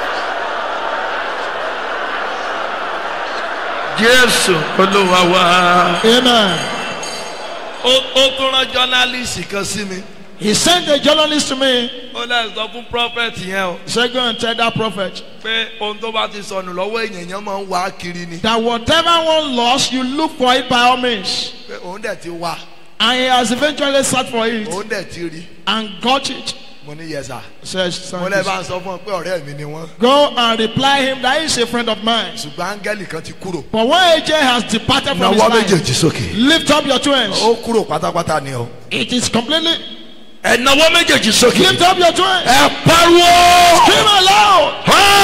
jésù olúwa wa. Amen. ó ó tún rán jọ́nálìsì kan sí mi. He sent a journalist to me. ó lè sọ fún prophet yẹn o He said, Go and tell that prophet pé ohun tó bá ti sọnù lọ́wọ́ èèyàn yẹn máa ń wá kiri ni that whatever one lost, you look for it by all means. pé òun dẹ̀ ti wá And he has eventually searched for it òun dẹ̀ ti rí and got it. mo ní yẹsà Says, mo lè bá ń sọ fún ọ pé ọ̀rẹ́ mi ni wọ́n Go and reply him that he is a friend of mine. ṣùgbọ́n áńgẹ́lì kan ti kúrò But when AJ has departed from his náwó life, méjèèjì sókè lift up your twins. ó kúrò pátápátá ni o. It is completely. ẹ náwó méjèèjì sókè Lift up your twins. ẹ pariwo Scream aloud.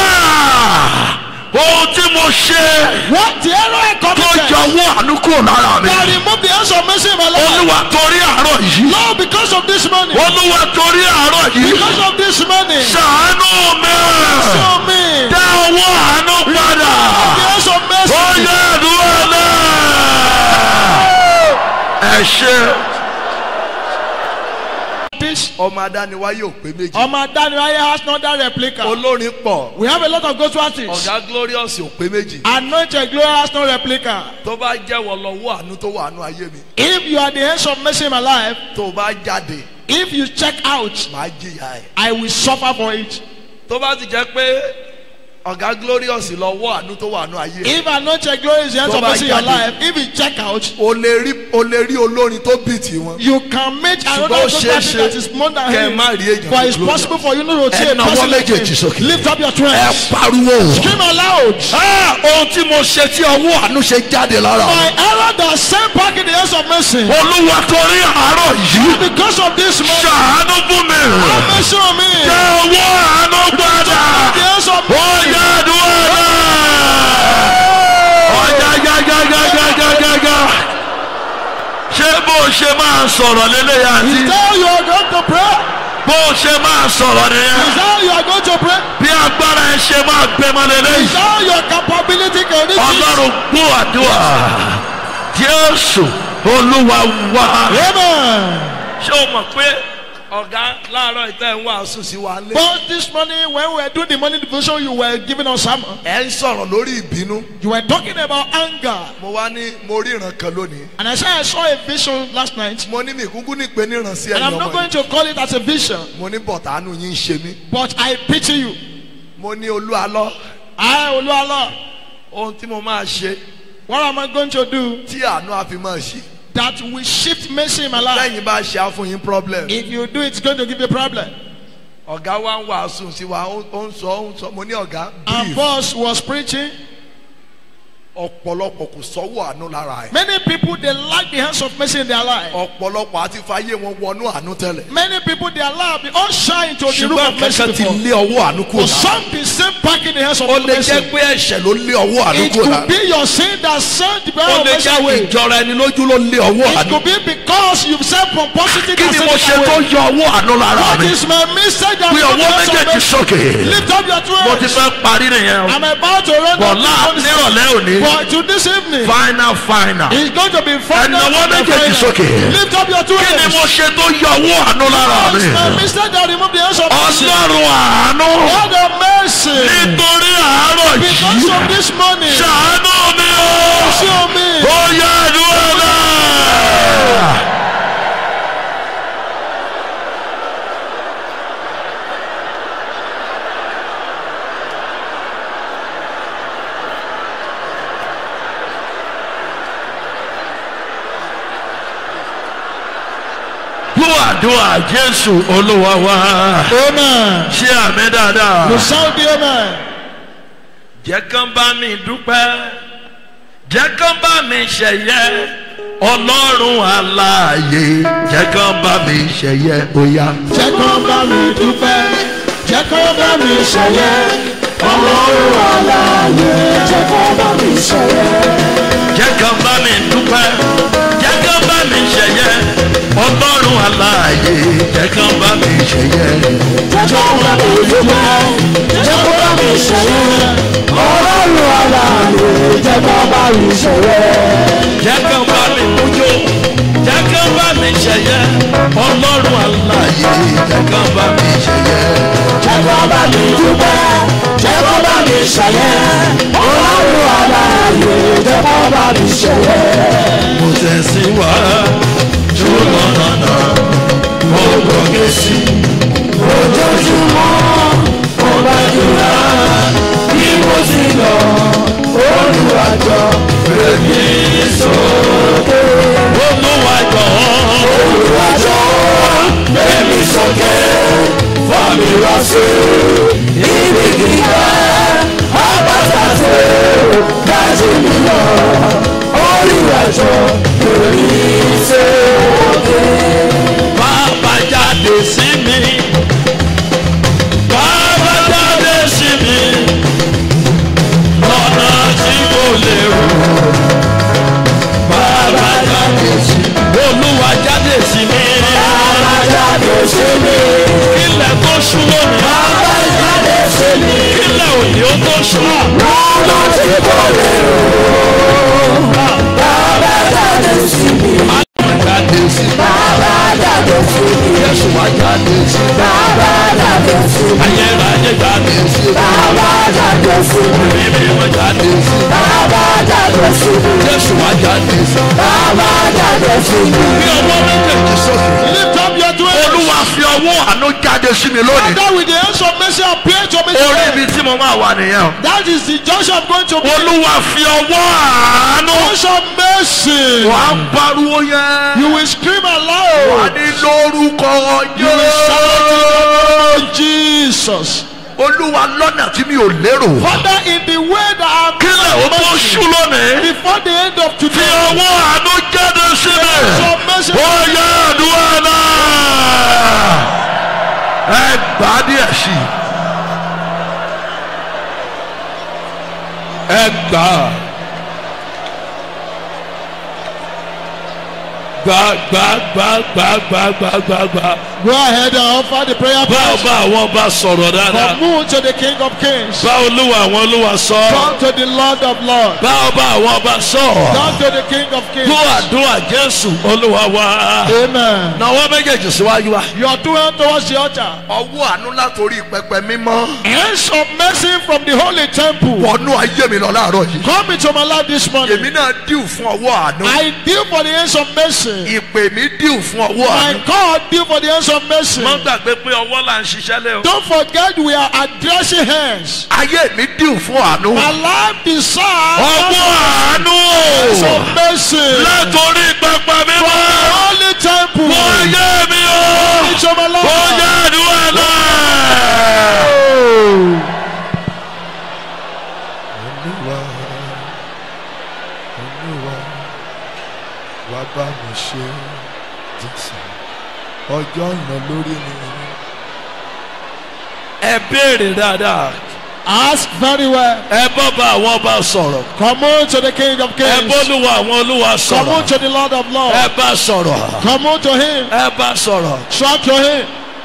ohun tí mo ṣe What the error I tó committed jọwọ́ àánú kúrò lára mi that remove the hands of mercy in my life. olúwa torí àárọ̀ yìí Lord, because of this money, olúwa torí àárọ̀ yìí because of this money, ṣàánú mi show me dá owó àánú padà the hands of mercy. ó yẹ àdúrà náà ẹ ṣe. This ọmọ adániwá yóò pé méjì Omar Daniel has not that replica. olórin pọ̀ We have a lot of gospel artists. ọ̀gá glorious ò pé méjì Anointed glory has no replica. tó bá jẹ́wọ́ lọ́wọ́ àánú tó wà nù ayé mi If you are the hands of mercy in my life, tó bá jáde if you check out, màá jìyà ẹ̀. I will suffer for it. tó bá ti jẹ́ pé ọ̀gá glorious lọ́wọ́ àánú tó wà nù ayé If anointed glory is the hands Tó of bá mercy in your jáde. life, if you check out, o lè rí o lè rí olórin tó bì tí wọn. you can make another Ṣùgbọ́n ó gospel ṣeé artist ṣe that is more than kẹ́ ẹ him. má rí èèyàn For tó it's glorious. possible for you not to see ẹ a nawọ́ person like méjèèjì him. sókè. Lift up your ẹ twins. pariwo. Scream aloud. Ah, ohun tí mo ṣe tí ọwọ́ àánú ṣe jáde lára mi. My error that sent back in the hands of mercy. olúwa torí àárọ̀ yìí Because of this money, ṣàánú fún mi. have mercy on me. jẹ́ owó àánú padà. The hands of ó yẹ àdúrà náà. ọjà gàgàgàgàgàgà. ṣé bó o ṣe máa sọ̀rọ̀ lélẹ́yà Is àti that how you are going to pray? bó o ṣe máa sọ̀rọ̀ nìyẹn. Is that how you are going to pray? bí agbára ẹ ṣe máa gbẹmọ Is lélẹ́yìn. that how your capability can reach it? ọlọ́run gbọ́ àdúrà jésù olúwa wá. Amen. ṣé o mọ̀ pé ọ̀gá láàárọ̀ ìtẹ́ ń wàásù sí wa lé. But this morning, when we were doing the morning devotion, you were giving us sermon. ẹ ń sọ̀rọ̀ lórí ìbínú. You were talking about anger. mo wá ní mo rí ìran kan lónìí. And I said I saw a vision last night. mo ní mi kúkú ní pé níran sí And ẹ̀yìn I'm not ọmọ going yìí. to call it as a vision. mo ní bọ̀tánù yín ń ṣe mí. But I pity you. mo ní olú alọ́ I, Oluwala, ohun tí mo máa ṣe what am I going to do tí àánú àfi máa ṣí. that will shift mercy in my life? lẹ́yìn bá ṣe á fún yín problem. If you do, it's going to give you a problem. ọ̀gá wa ń wàásù sí wa ó ó ń sọ ó ń sọ mo ní ọ̀gá Our brief boss was preaching. ọ̀pọ̀lọpọ̀ kò sọ́wọ́ àánú lára ẹ̀. Many people, they lack the hands of mercy in their life. ọ̀pọ̀lọpọ̀ àti fàyè wọn wọnú àánú tẹ́lẹ̀. Many people, their life, they all shine into the room ṣùgbọ́n of mercy kankan ti before. lé ọwọ́ àánú kúrò For lára. some, be sent back in the hands of ó lè mercy. jẹ́ pé ẹ̀ṣẹ̀ ló lé ọwọ́ àánú It kúrò could lára. be your sin that sent the ó power of lè mercy jẹ́ away. ìjọra ẹni lójú ló lé ọwọ́ It àánú. could be because you've said pomposity kí that ni sent mo it ṣe tó away. yọ ọwọ́ àánú lára What mi. is my mistake that pé you ọwọ́ méjèèjì sókè. Lift up your mo ti twins. fẹ́ parí nìyẹn o. I'm about to run bọ̀ down láà this nírọ̀lẹ́ òní. But to this evening, final final. it's going to be final. Ẹ̀nàwọ́ and méjèèjì final. sókè. Lift up your twins. kí ni mo ṣe tó yọ ọwọ́ àánú lára What is my mi. mistake that remove the hands of mercy? ọlọ́run àánú. God of mercy. nítorí àárọ̀ Because yìí. of this money. ṣàánú mi o. Show me. ó yẹ àdúrà náà. gbọ́ àdúrà jésù olúwa wá. Amen. ṣé àmì dáadáa. You sound the amen. jẹ́ kán bá mi dúpẹ́ jẹ́ kán bá mi ṣẹ̀yẹ ọlọ́run aláàyè jẹ́ kán bá mi ṣẹ̀yẹ óyá. Jẹ́ kó bá mi dúpẹ́. Jẹ́ kó bá mi ṣẹ̀yẹ. Ọlọ́run aláàyè. Jẹ́ kó bá mi ṣẹ̀yẹ. jẹ́ kán bá mi dúpẹ́ jẹ́ kán bá mi ṣẹ̀yẹ ọlọ́run aláàyè jẹ́ kán bá mi ṣẹ̀yẹ. Jẹ́ kó bá mi dúpẹ́. Jẹ́ kó bá mi ṣẹ̀yẹ. Ọlọ́run aláàyè. Jẹ́ kó bá mi ṣẹ̀yẹ. jẹ́ kán bá mi mújó jẹ́ kán bá mi ṣẹ̀yẹ ọlọ́run aláàyè jẹ́ kán bá mi ṣẹ̀yẹ. Jẹ́ kó bá mi dúpẹ́. Jẹ́ kó bá mi ṣẹ̀yẹ. Ọlọ́run aláàyè. Jẹ́ kó bá mi ṣẹ̀yẹ. mo tẹ̀síwájú lọ́nà náà mo gbọ́ dájọ́ lórí sókè. bàbá jáde sí mi bàbá jáde sí mi lọ́nà tí kò lérò bàbá jáde sí mi olúwa jáde sí mi Bàbá jáde sí mi. kílẹ̀ tó ṣú lónìí Bàbá jáde sí mi. kílẹ̀ òní ó tó ṣú Lọ́nà tí kò lérò. Bàbá jáde sí mi. bàbá jáde sí mi Bàbá jáde sí mi. yẹ́sù wá jáde sí mi Bàbá jáde sí mi. ayérayé jáde sí mi Bàbá jáde sí mi. mímí wọn jáde sí mi Bàbá jáde sí mi. yẹ́sù wá jáde sí mi. Bàbá jáde sí mi. bí ọwọ́ méjèèjì sókè. Lift up your two hands. olúwa fi ọwọ́ àánú jáde sí mi lónìí. Father, with the hands of mercy, appear to me orí today. ibi tí mo máa wà nìyẹn o. That is the junction I'm going to be. olúwa fi ọwọ́ àánú. Hands of mercy. wà á pariwo yẹn. You will scream wà aloud. ní lórúkọ You will shout in the yẹn. name of Jesus. olúwa lọ́nà tí mi ò lérò. Father, in the way that I'm kílẹ̀ o tó ṣú lónìí. before the end of fi today, ọwọ́ àánú jáde sí mi. hands of mercy. ó yẹ àdúrà náà. ẹ gbà á díẹ̀ sí i. ẹ gbà á. gbà gbà gbà gbà gbà gbà gbà gbà. Go ahead and offer the prayer bá point. ọba àwọn ọba sọ̀rọ̀ dáadáa. Commune to the King of Kings. bá olúwa àwọn olúwa sọ. Come to the Lord of Lords. bá ọba àwọn ọba sọ. Come to the King of Kings. gbọ́ àdúrà jésù olúwa wa. Amen. náwó méjèèjì síwájú wa. Your two hands towards the altar. ọwọ́ àánú látòrí pẹpẹ mímọ́. Hands of mercy from the holy temple. wọnú ayé mi lọ láàárọ̀ yìí. Come into my life this morning. èmi náà díù fún ọwọ́ àánú. I deal for the hands of mercy. ìpè mi díù fún ọwọ́ My àánú. God deal for the hands of mercy. má gbàgbé pé ọwọ́ là ń ṣiṣẹ́ lé o. Don't forget we are addressing hands. ayé mi díù fún àánú. My life desire ọwọ́ àánú hands o. of mercy. látòrí pẹpẹ mímọ́. The holy temple. wọ́n ayé mi o. Into my life. ó yẹ àdúrà náà. olúwa olúwa wá bá mi ṣe jésù ọjọ́ ń lọ lórí mi ẹ béèrè dáadáa. Ask very well. ẹ bọ́ bá àwọn ọba sọ̀rọ̀. Come on to the King of ẹ Kings. bọ́lúwa àwọn olúwa Come on sọ̀rọ̀. to the Lord of Lords. ẹ bá sọ̀rọ̀. Come on to Him. ẹ bá sọ̀rọ̀. Shout to Him.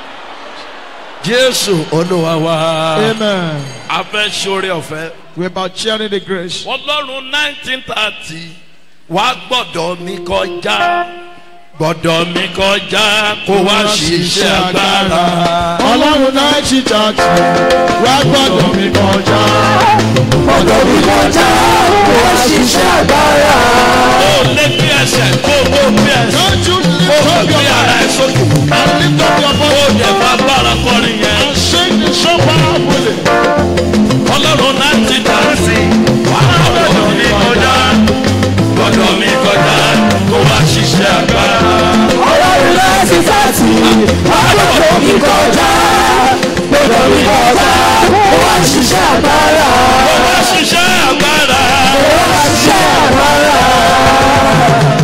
jésù olúwa wa. Amen. a fẹ́ sórí ọ̀fẹ́. We're about sharing the grace. ọlọ́run nineteen thirty wá gbọ́dọ̀ mi kọjá gbọ́dọ̀ mi kọjá kó wá ṣiṣẹ́ agbára. Ọlọ́run náà ti jàjì. Wá gbọ́dọ̀ mi kọjá. Ọ̀dọ̀ mi kọjá, wọ́n ṣiṣẹ́ agbára. ó lé bí ẹsẹ̀ kó o bí ẹsẹ̀ Don't you lift kó o up bí your ara ẹ hands sókè. and lift up your ó voice yẹ bá bára kọrin yẹn. and sing the song powerfully. ọlọ́run nineteen thirty wá gbọ́dọ̀ mi kọjá gbọ́dọ̀ mi kọjá kó wá ṣiṣẹ́ agbára. Ọlọ́run láti tàtì, ọlọ́run mi kọjá. Gbọ́dọ̀ mi kọjá, wọ́n ṣiṣẹ́ agbára. kó wá ṣiṣẹ́ agbára. Wọ́n ṣiṣẹ́ agbára.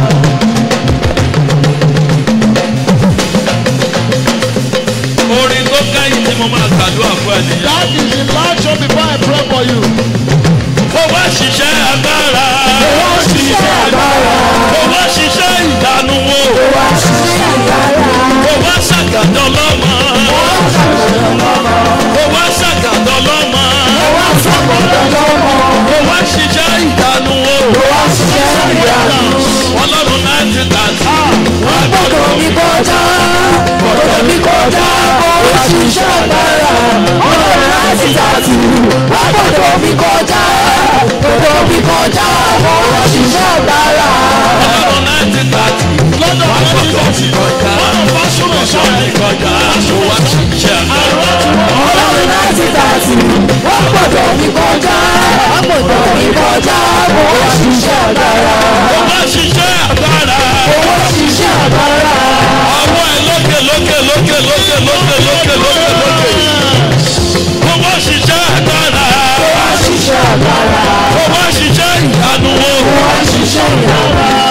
orin tó kẹ́yìn tí mo máa gbàdúrà fún ẹ nìyẹn. That is the last song before I pray for you. kó wá ṣiṣẹ́ agbára. Wọ́n ṣiṣẹ́ agbára. kó wá ṣiṣẹ́ ìdánù wo. Wọ́n ṣiṣẹ́ agbára. kó wá ṣàgàdọ̀ lọ́mọ. Wọ́n ṣàkóso lọ́mọ. kó wá ṣàgàdọ̀ lọ́mọ. Wọ́n ṣàkóso lọ́mọ. kó wá ṣiṣẹ́ ìdánù wo. Wọ́n ṣiṣẹ́ ìyanu. ọlọ́run náà ti tà sí. wọ́n Gbọ́dọ̀ mi kọjá. Gbọ́dọ̀ mi kọjá. Wọ́n ṣiṣẹ́ agbára. Ọlọ́run láti tàtì. Gbọ́dọ̀ mi kọjá. Gbọ́dọ̀ mi kọjá. Wọ́n ṣiṣẹ́ agbára. ọlọ́run náà ti tà sí. Lọ́dọ̀ wọ́n àwọn gbọ́dọ̀ ẹni mi kọjá. One of us will wọ́n shout. mi kọjá. kó wá ṣiṣẹ́ agbára. Ọlọ́run láti tàtì. Wọ́n gbọ́dọ̀ mi kọjá. Wọ́n gbọ́dọ̀ mi kọjá. Wọ́n ṣiṣẹ́ agbára. kó wá ṣiṣẹ́ agbára. Wọ́n ṣiṣẹ́ agbára. ọwọ́ ẹ lókè lókè lókè lókè lókè lókè lókè lókè. kó wá ṣiṣẹ́ agbára. Wọ́n ṣiṣẹ́ agbára. kó wá ṣiṣẹ́ ìyanu wo. Wọ́n ṣiṣẹ́ ìyanu.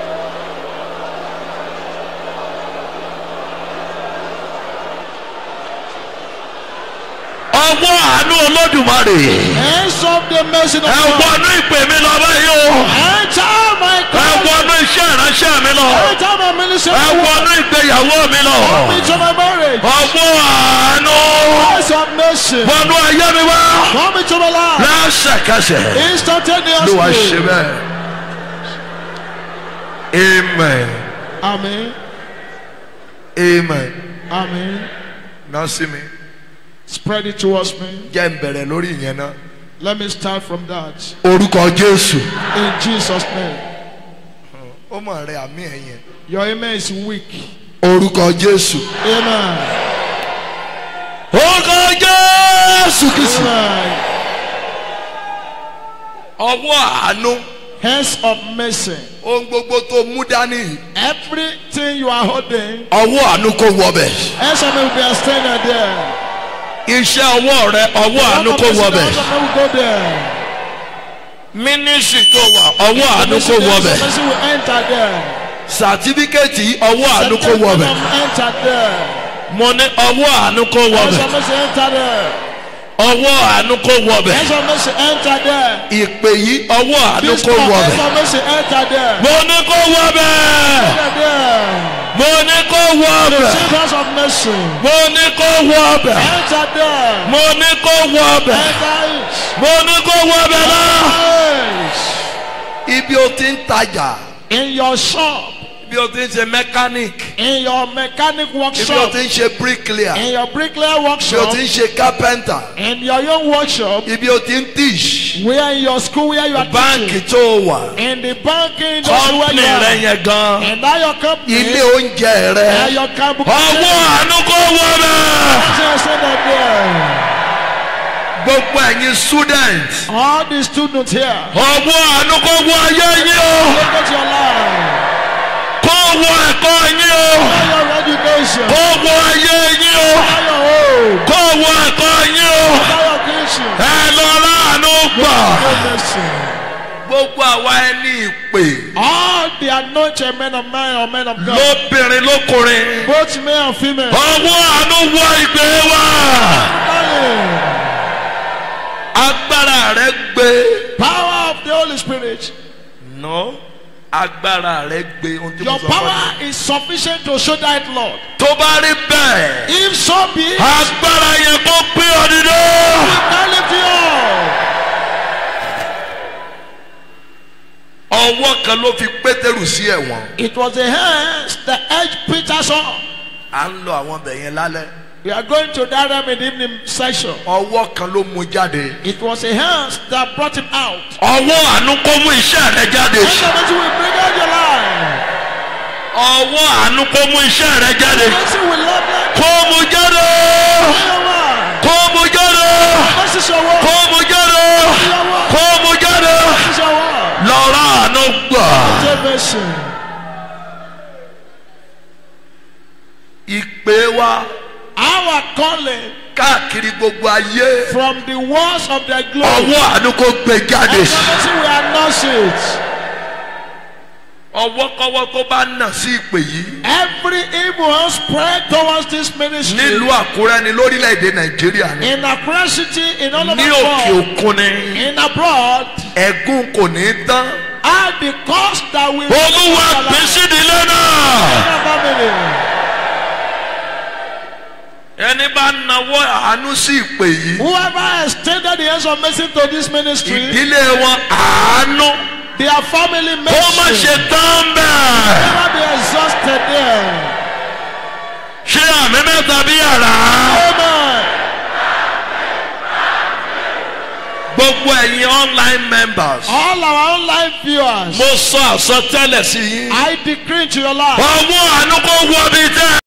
ọwọ́ àánú olódùmarè Hands of the mercy of ẹ God. wọnú ìpè mi lọ báyìí o Enter my ẹ calling. wọnú iṣẹ́ ìránṣẹ́ mi lọ Enter my ministry. ẹ wọnú ìgbéyàwó mi lọ Come into my marriage. ọwọ́ àánú Hands of mercy. wọnú ayé mi wá Come into my life. lẹ́sẹ̀kẹsẹ̀ ló wá ṣe Instantaneously. bẹ́ẹ̀ amen Amen. amen Amen. náà sí mi Spread it towards me. jẹ́ ń bẹ̀rẹ̀ lórí ìyẹn náà Let me start from that. orúkọ jésù In Jesus' name. ó mọ̀ rẹ àmì ẹ̀yẹn Your amen is weak. orúkọ jésù Amen. orúkọ jésù kìsì Amen. ọwọ́ àánú Hands of mercy. ohun gbogbo tó mú dání Everything you are holding, ọwọ́ àánú kò wọbẹ̀ hands of mercy will be extended there. iṣẹ́ ọwọ́ rẹ ọwọ́ àánú kò wọbẹ̀ Hands of mercy will go there. mínísírì tó wà ọwọ́ àánú kò Hands wọbẹ̀ of mercy will enter there. sàtífíkẹ́tì ọwọ́ àánú kò Certificate wọbẹ̀ will enter there. mo ní ọwọ́ àánú kò Hands wọbẹ̀ of mercy enter there. ọwọ́ àánú kò wọbẹ̀ Hands of mercy enter there. ìpè yìí ọwọ́ àánú This kò one, wọbẹ̀ hands of mercy enter there. mo ní kò wọbẹ̀ Enter there. mo ní kò wọbẹ̀ Receive hands of mercy. mo ní kò wọbẹ̀ Enter there. mo ní kò wọbẹ̀ Enter it. mo ní kò wọbẹ̀ náà. Yes. ibi o ti ń tajà In your shop, ibi o ti ń ṣe mechanic in your mechanic ibi o workshop, ti ń ṣe bricklayer in your bricklayer ibi o workshop, ti ń ṣe carpenter in your young workshop, ibi o ti ń teach where in your school where you are báǹkì teaching, tó wà in the banking industry where kọ́ńpìnì you rẹ are, yẹn gan and now your company, ilé oúnjẹ and rẹ your company, ọwọ́ àánú kò wọ bẹ́ẹ̀ gbogbo ẹ̀yin student all the students here, ọwọ́ àánú kò wọ ayé yín o look at your life, kò wọ ẹ̀kọ́ yín o all your education, kò wọ ayé yín o all your home, kò wọ ẹ̀kọ́ yín o all your kitchen, ẹ lọ láàánú gbà. goodness. gbogbo àwa ẹni ìpè all the anointed men of man or men of God, lóbìnrin lókùnrin both male and female, ọwọ́ àánú wọ ìgbé wa agbára rẹ gbé power of the Holy Spirit. no agbára rẹ gbé ohun tí mo Your sọ fún ọ. power is sufficient to show that Lord. tó bá rí bẹ́ẹ̀ If so be, it, agbára yẹn kó gbé ọ dídé. can lift you up. ọwọ́ kan ló fi pétérù sí ẹ̀wọ̀n. It was the hands that edged Peter's on. à ń lọ àwọn ọbẹ̀ yẹn lálẹ́. We are going to that room in the evening session. ọwọ́ kan ló mú jáde. It was the hands that brought him out. ọwọ́ àánú kó mú iṣẹ́ rẹ jáde. And the mercy will bring out your life. ọwọ́ àánú kó mú iṣẹ́ rẹ jáde. Mercy will love you. kó mú jáde. Your wife. kó mú jáde. Mercy is your word. kó mú jáde. Your word. kó mú jáde. Mercy is your word. lọ́rọ̀ àánú gbà. Take mercy. ìpè wa Our calling káàkiri gbogbo ayé. from the walls of the glory. ọwọ́ àánú kó gbé jáde. And the mercy will announce it. ọwọ́kọ́wọ́ tó bá nà sí ìpè yìí. Every evil hand spread towards this ministry. nílùú àkúrẹ́ ni lórílẹ̀‐èdè nàìjíríà ni. In Accra city, in all over ní the òkè world, òkun ni. in abroad, ẹ̀gún kò ní í tán. are the cost that will olúwa pín sídìílé náà. family. ẹni bá nawọ́ àánú sí ìpè yìí. Whoever extended the hands of mercy to this ministry, ìdílé wọn àánú their family kó má mercy ṣe tán bẹ́ẹ̀. never be exhausted there. ṣé àmì mẹ́ta bí yàrá. Amen. gbogbo ẹ̀yin online members. All our online viewers, mo sọ àsọtẹ́lẹ̀ sí yín. I decree to your life. ọwọ́ àánú kó wọ bí tẹ́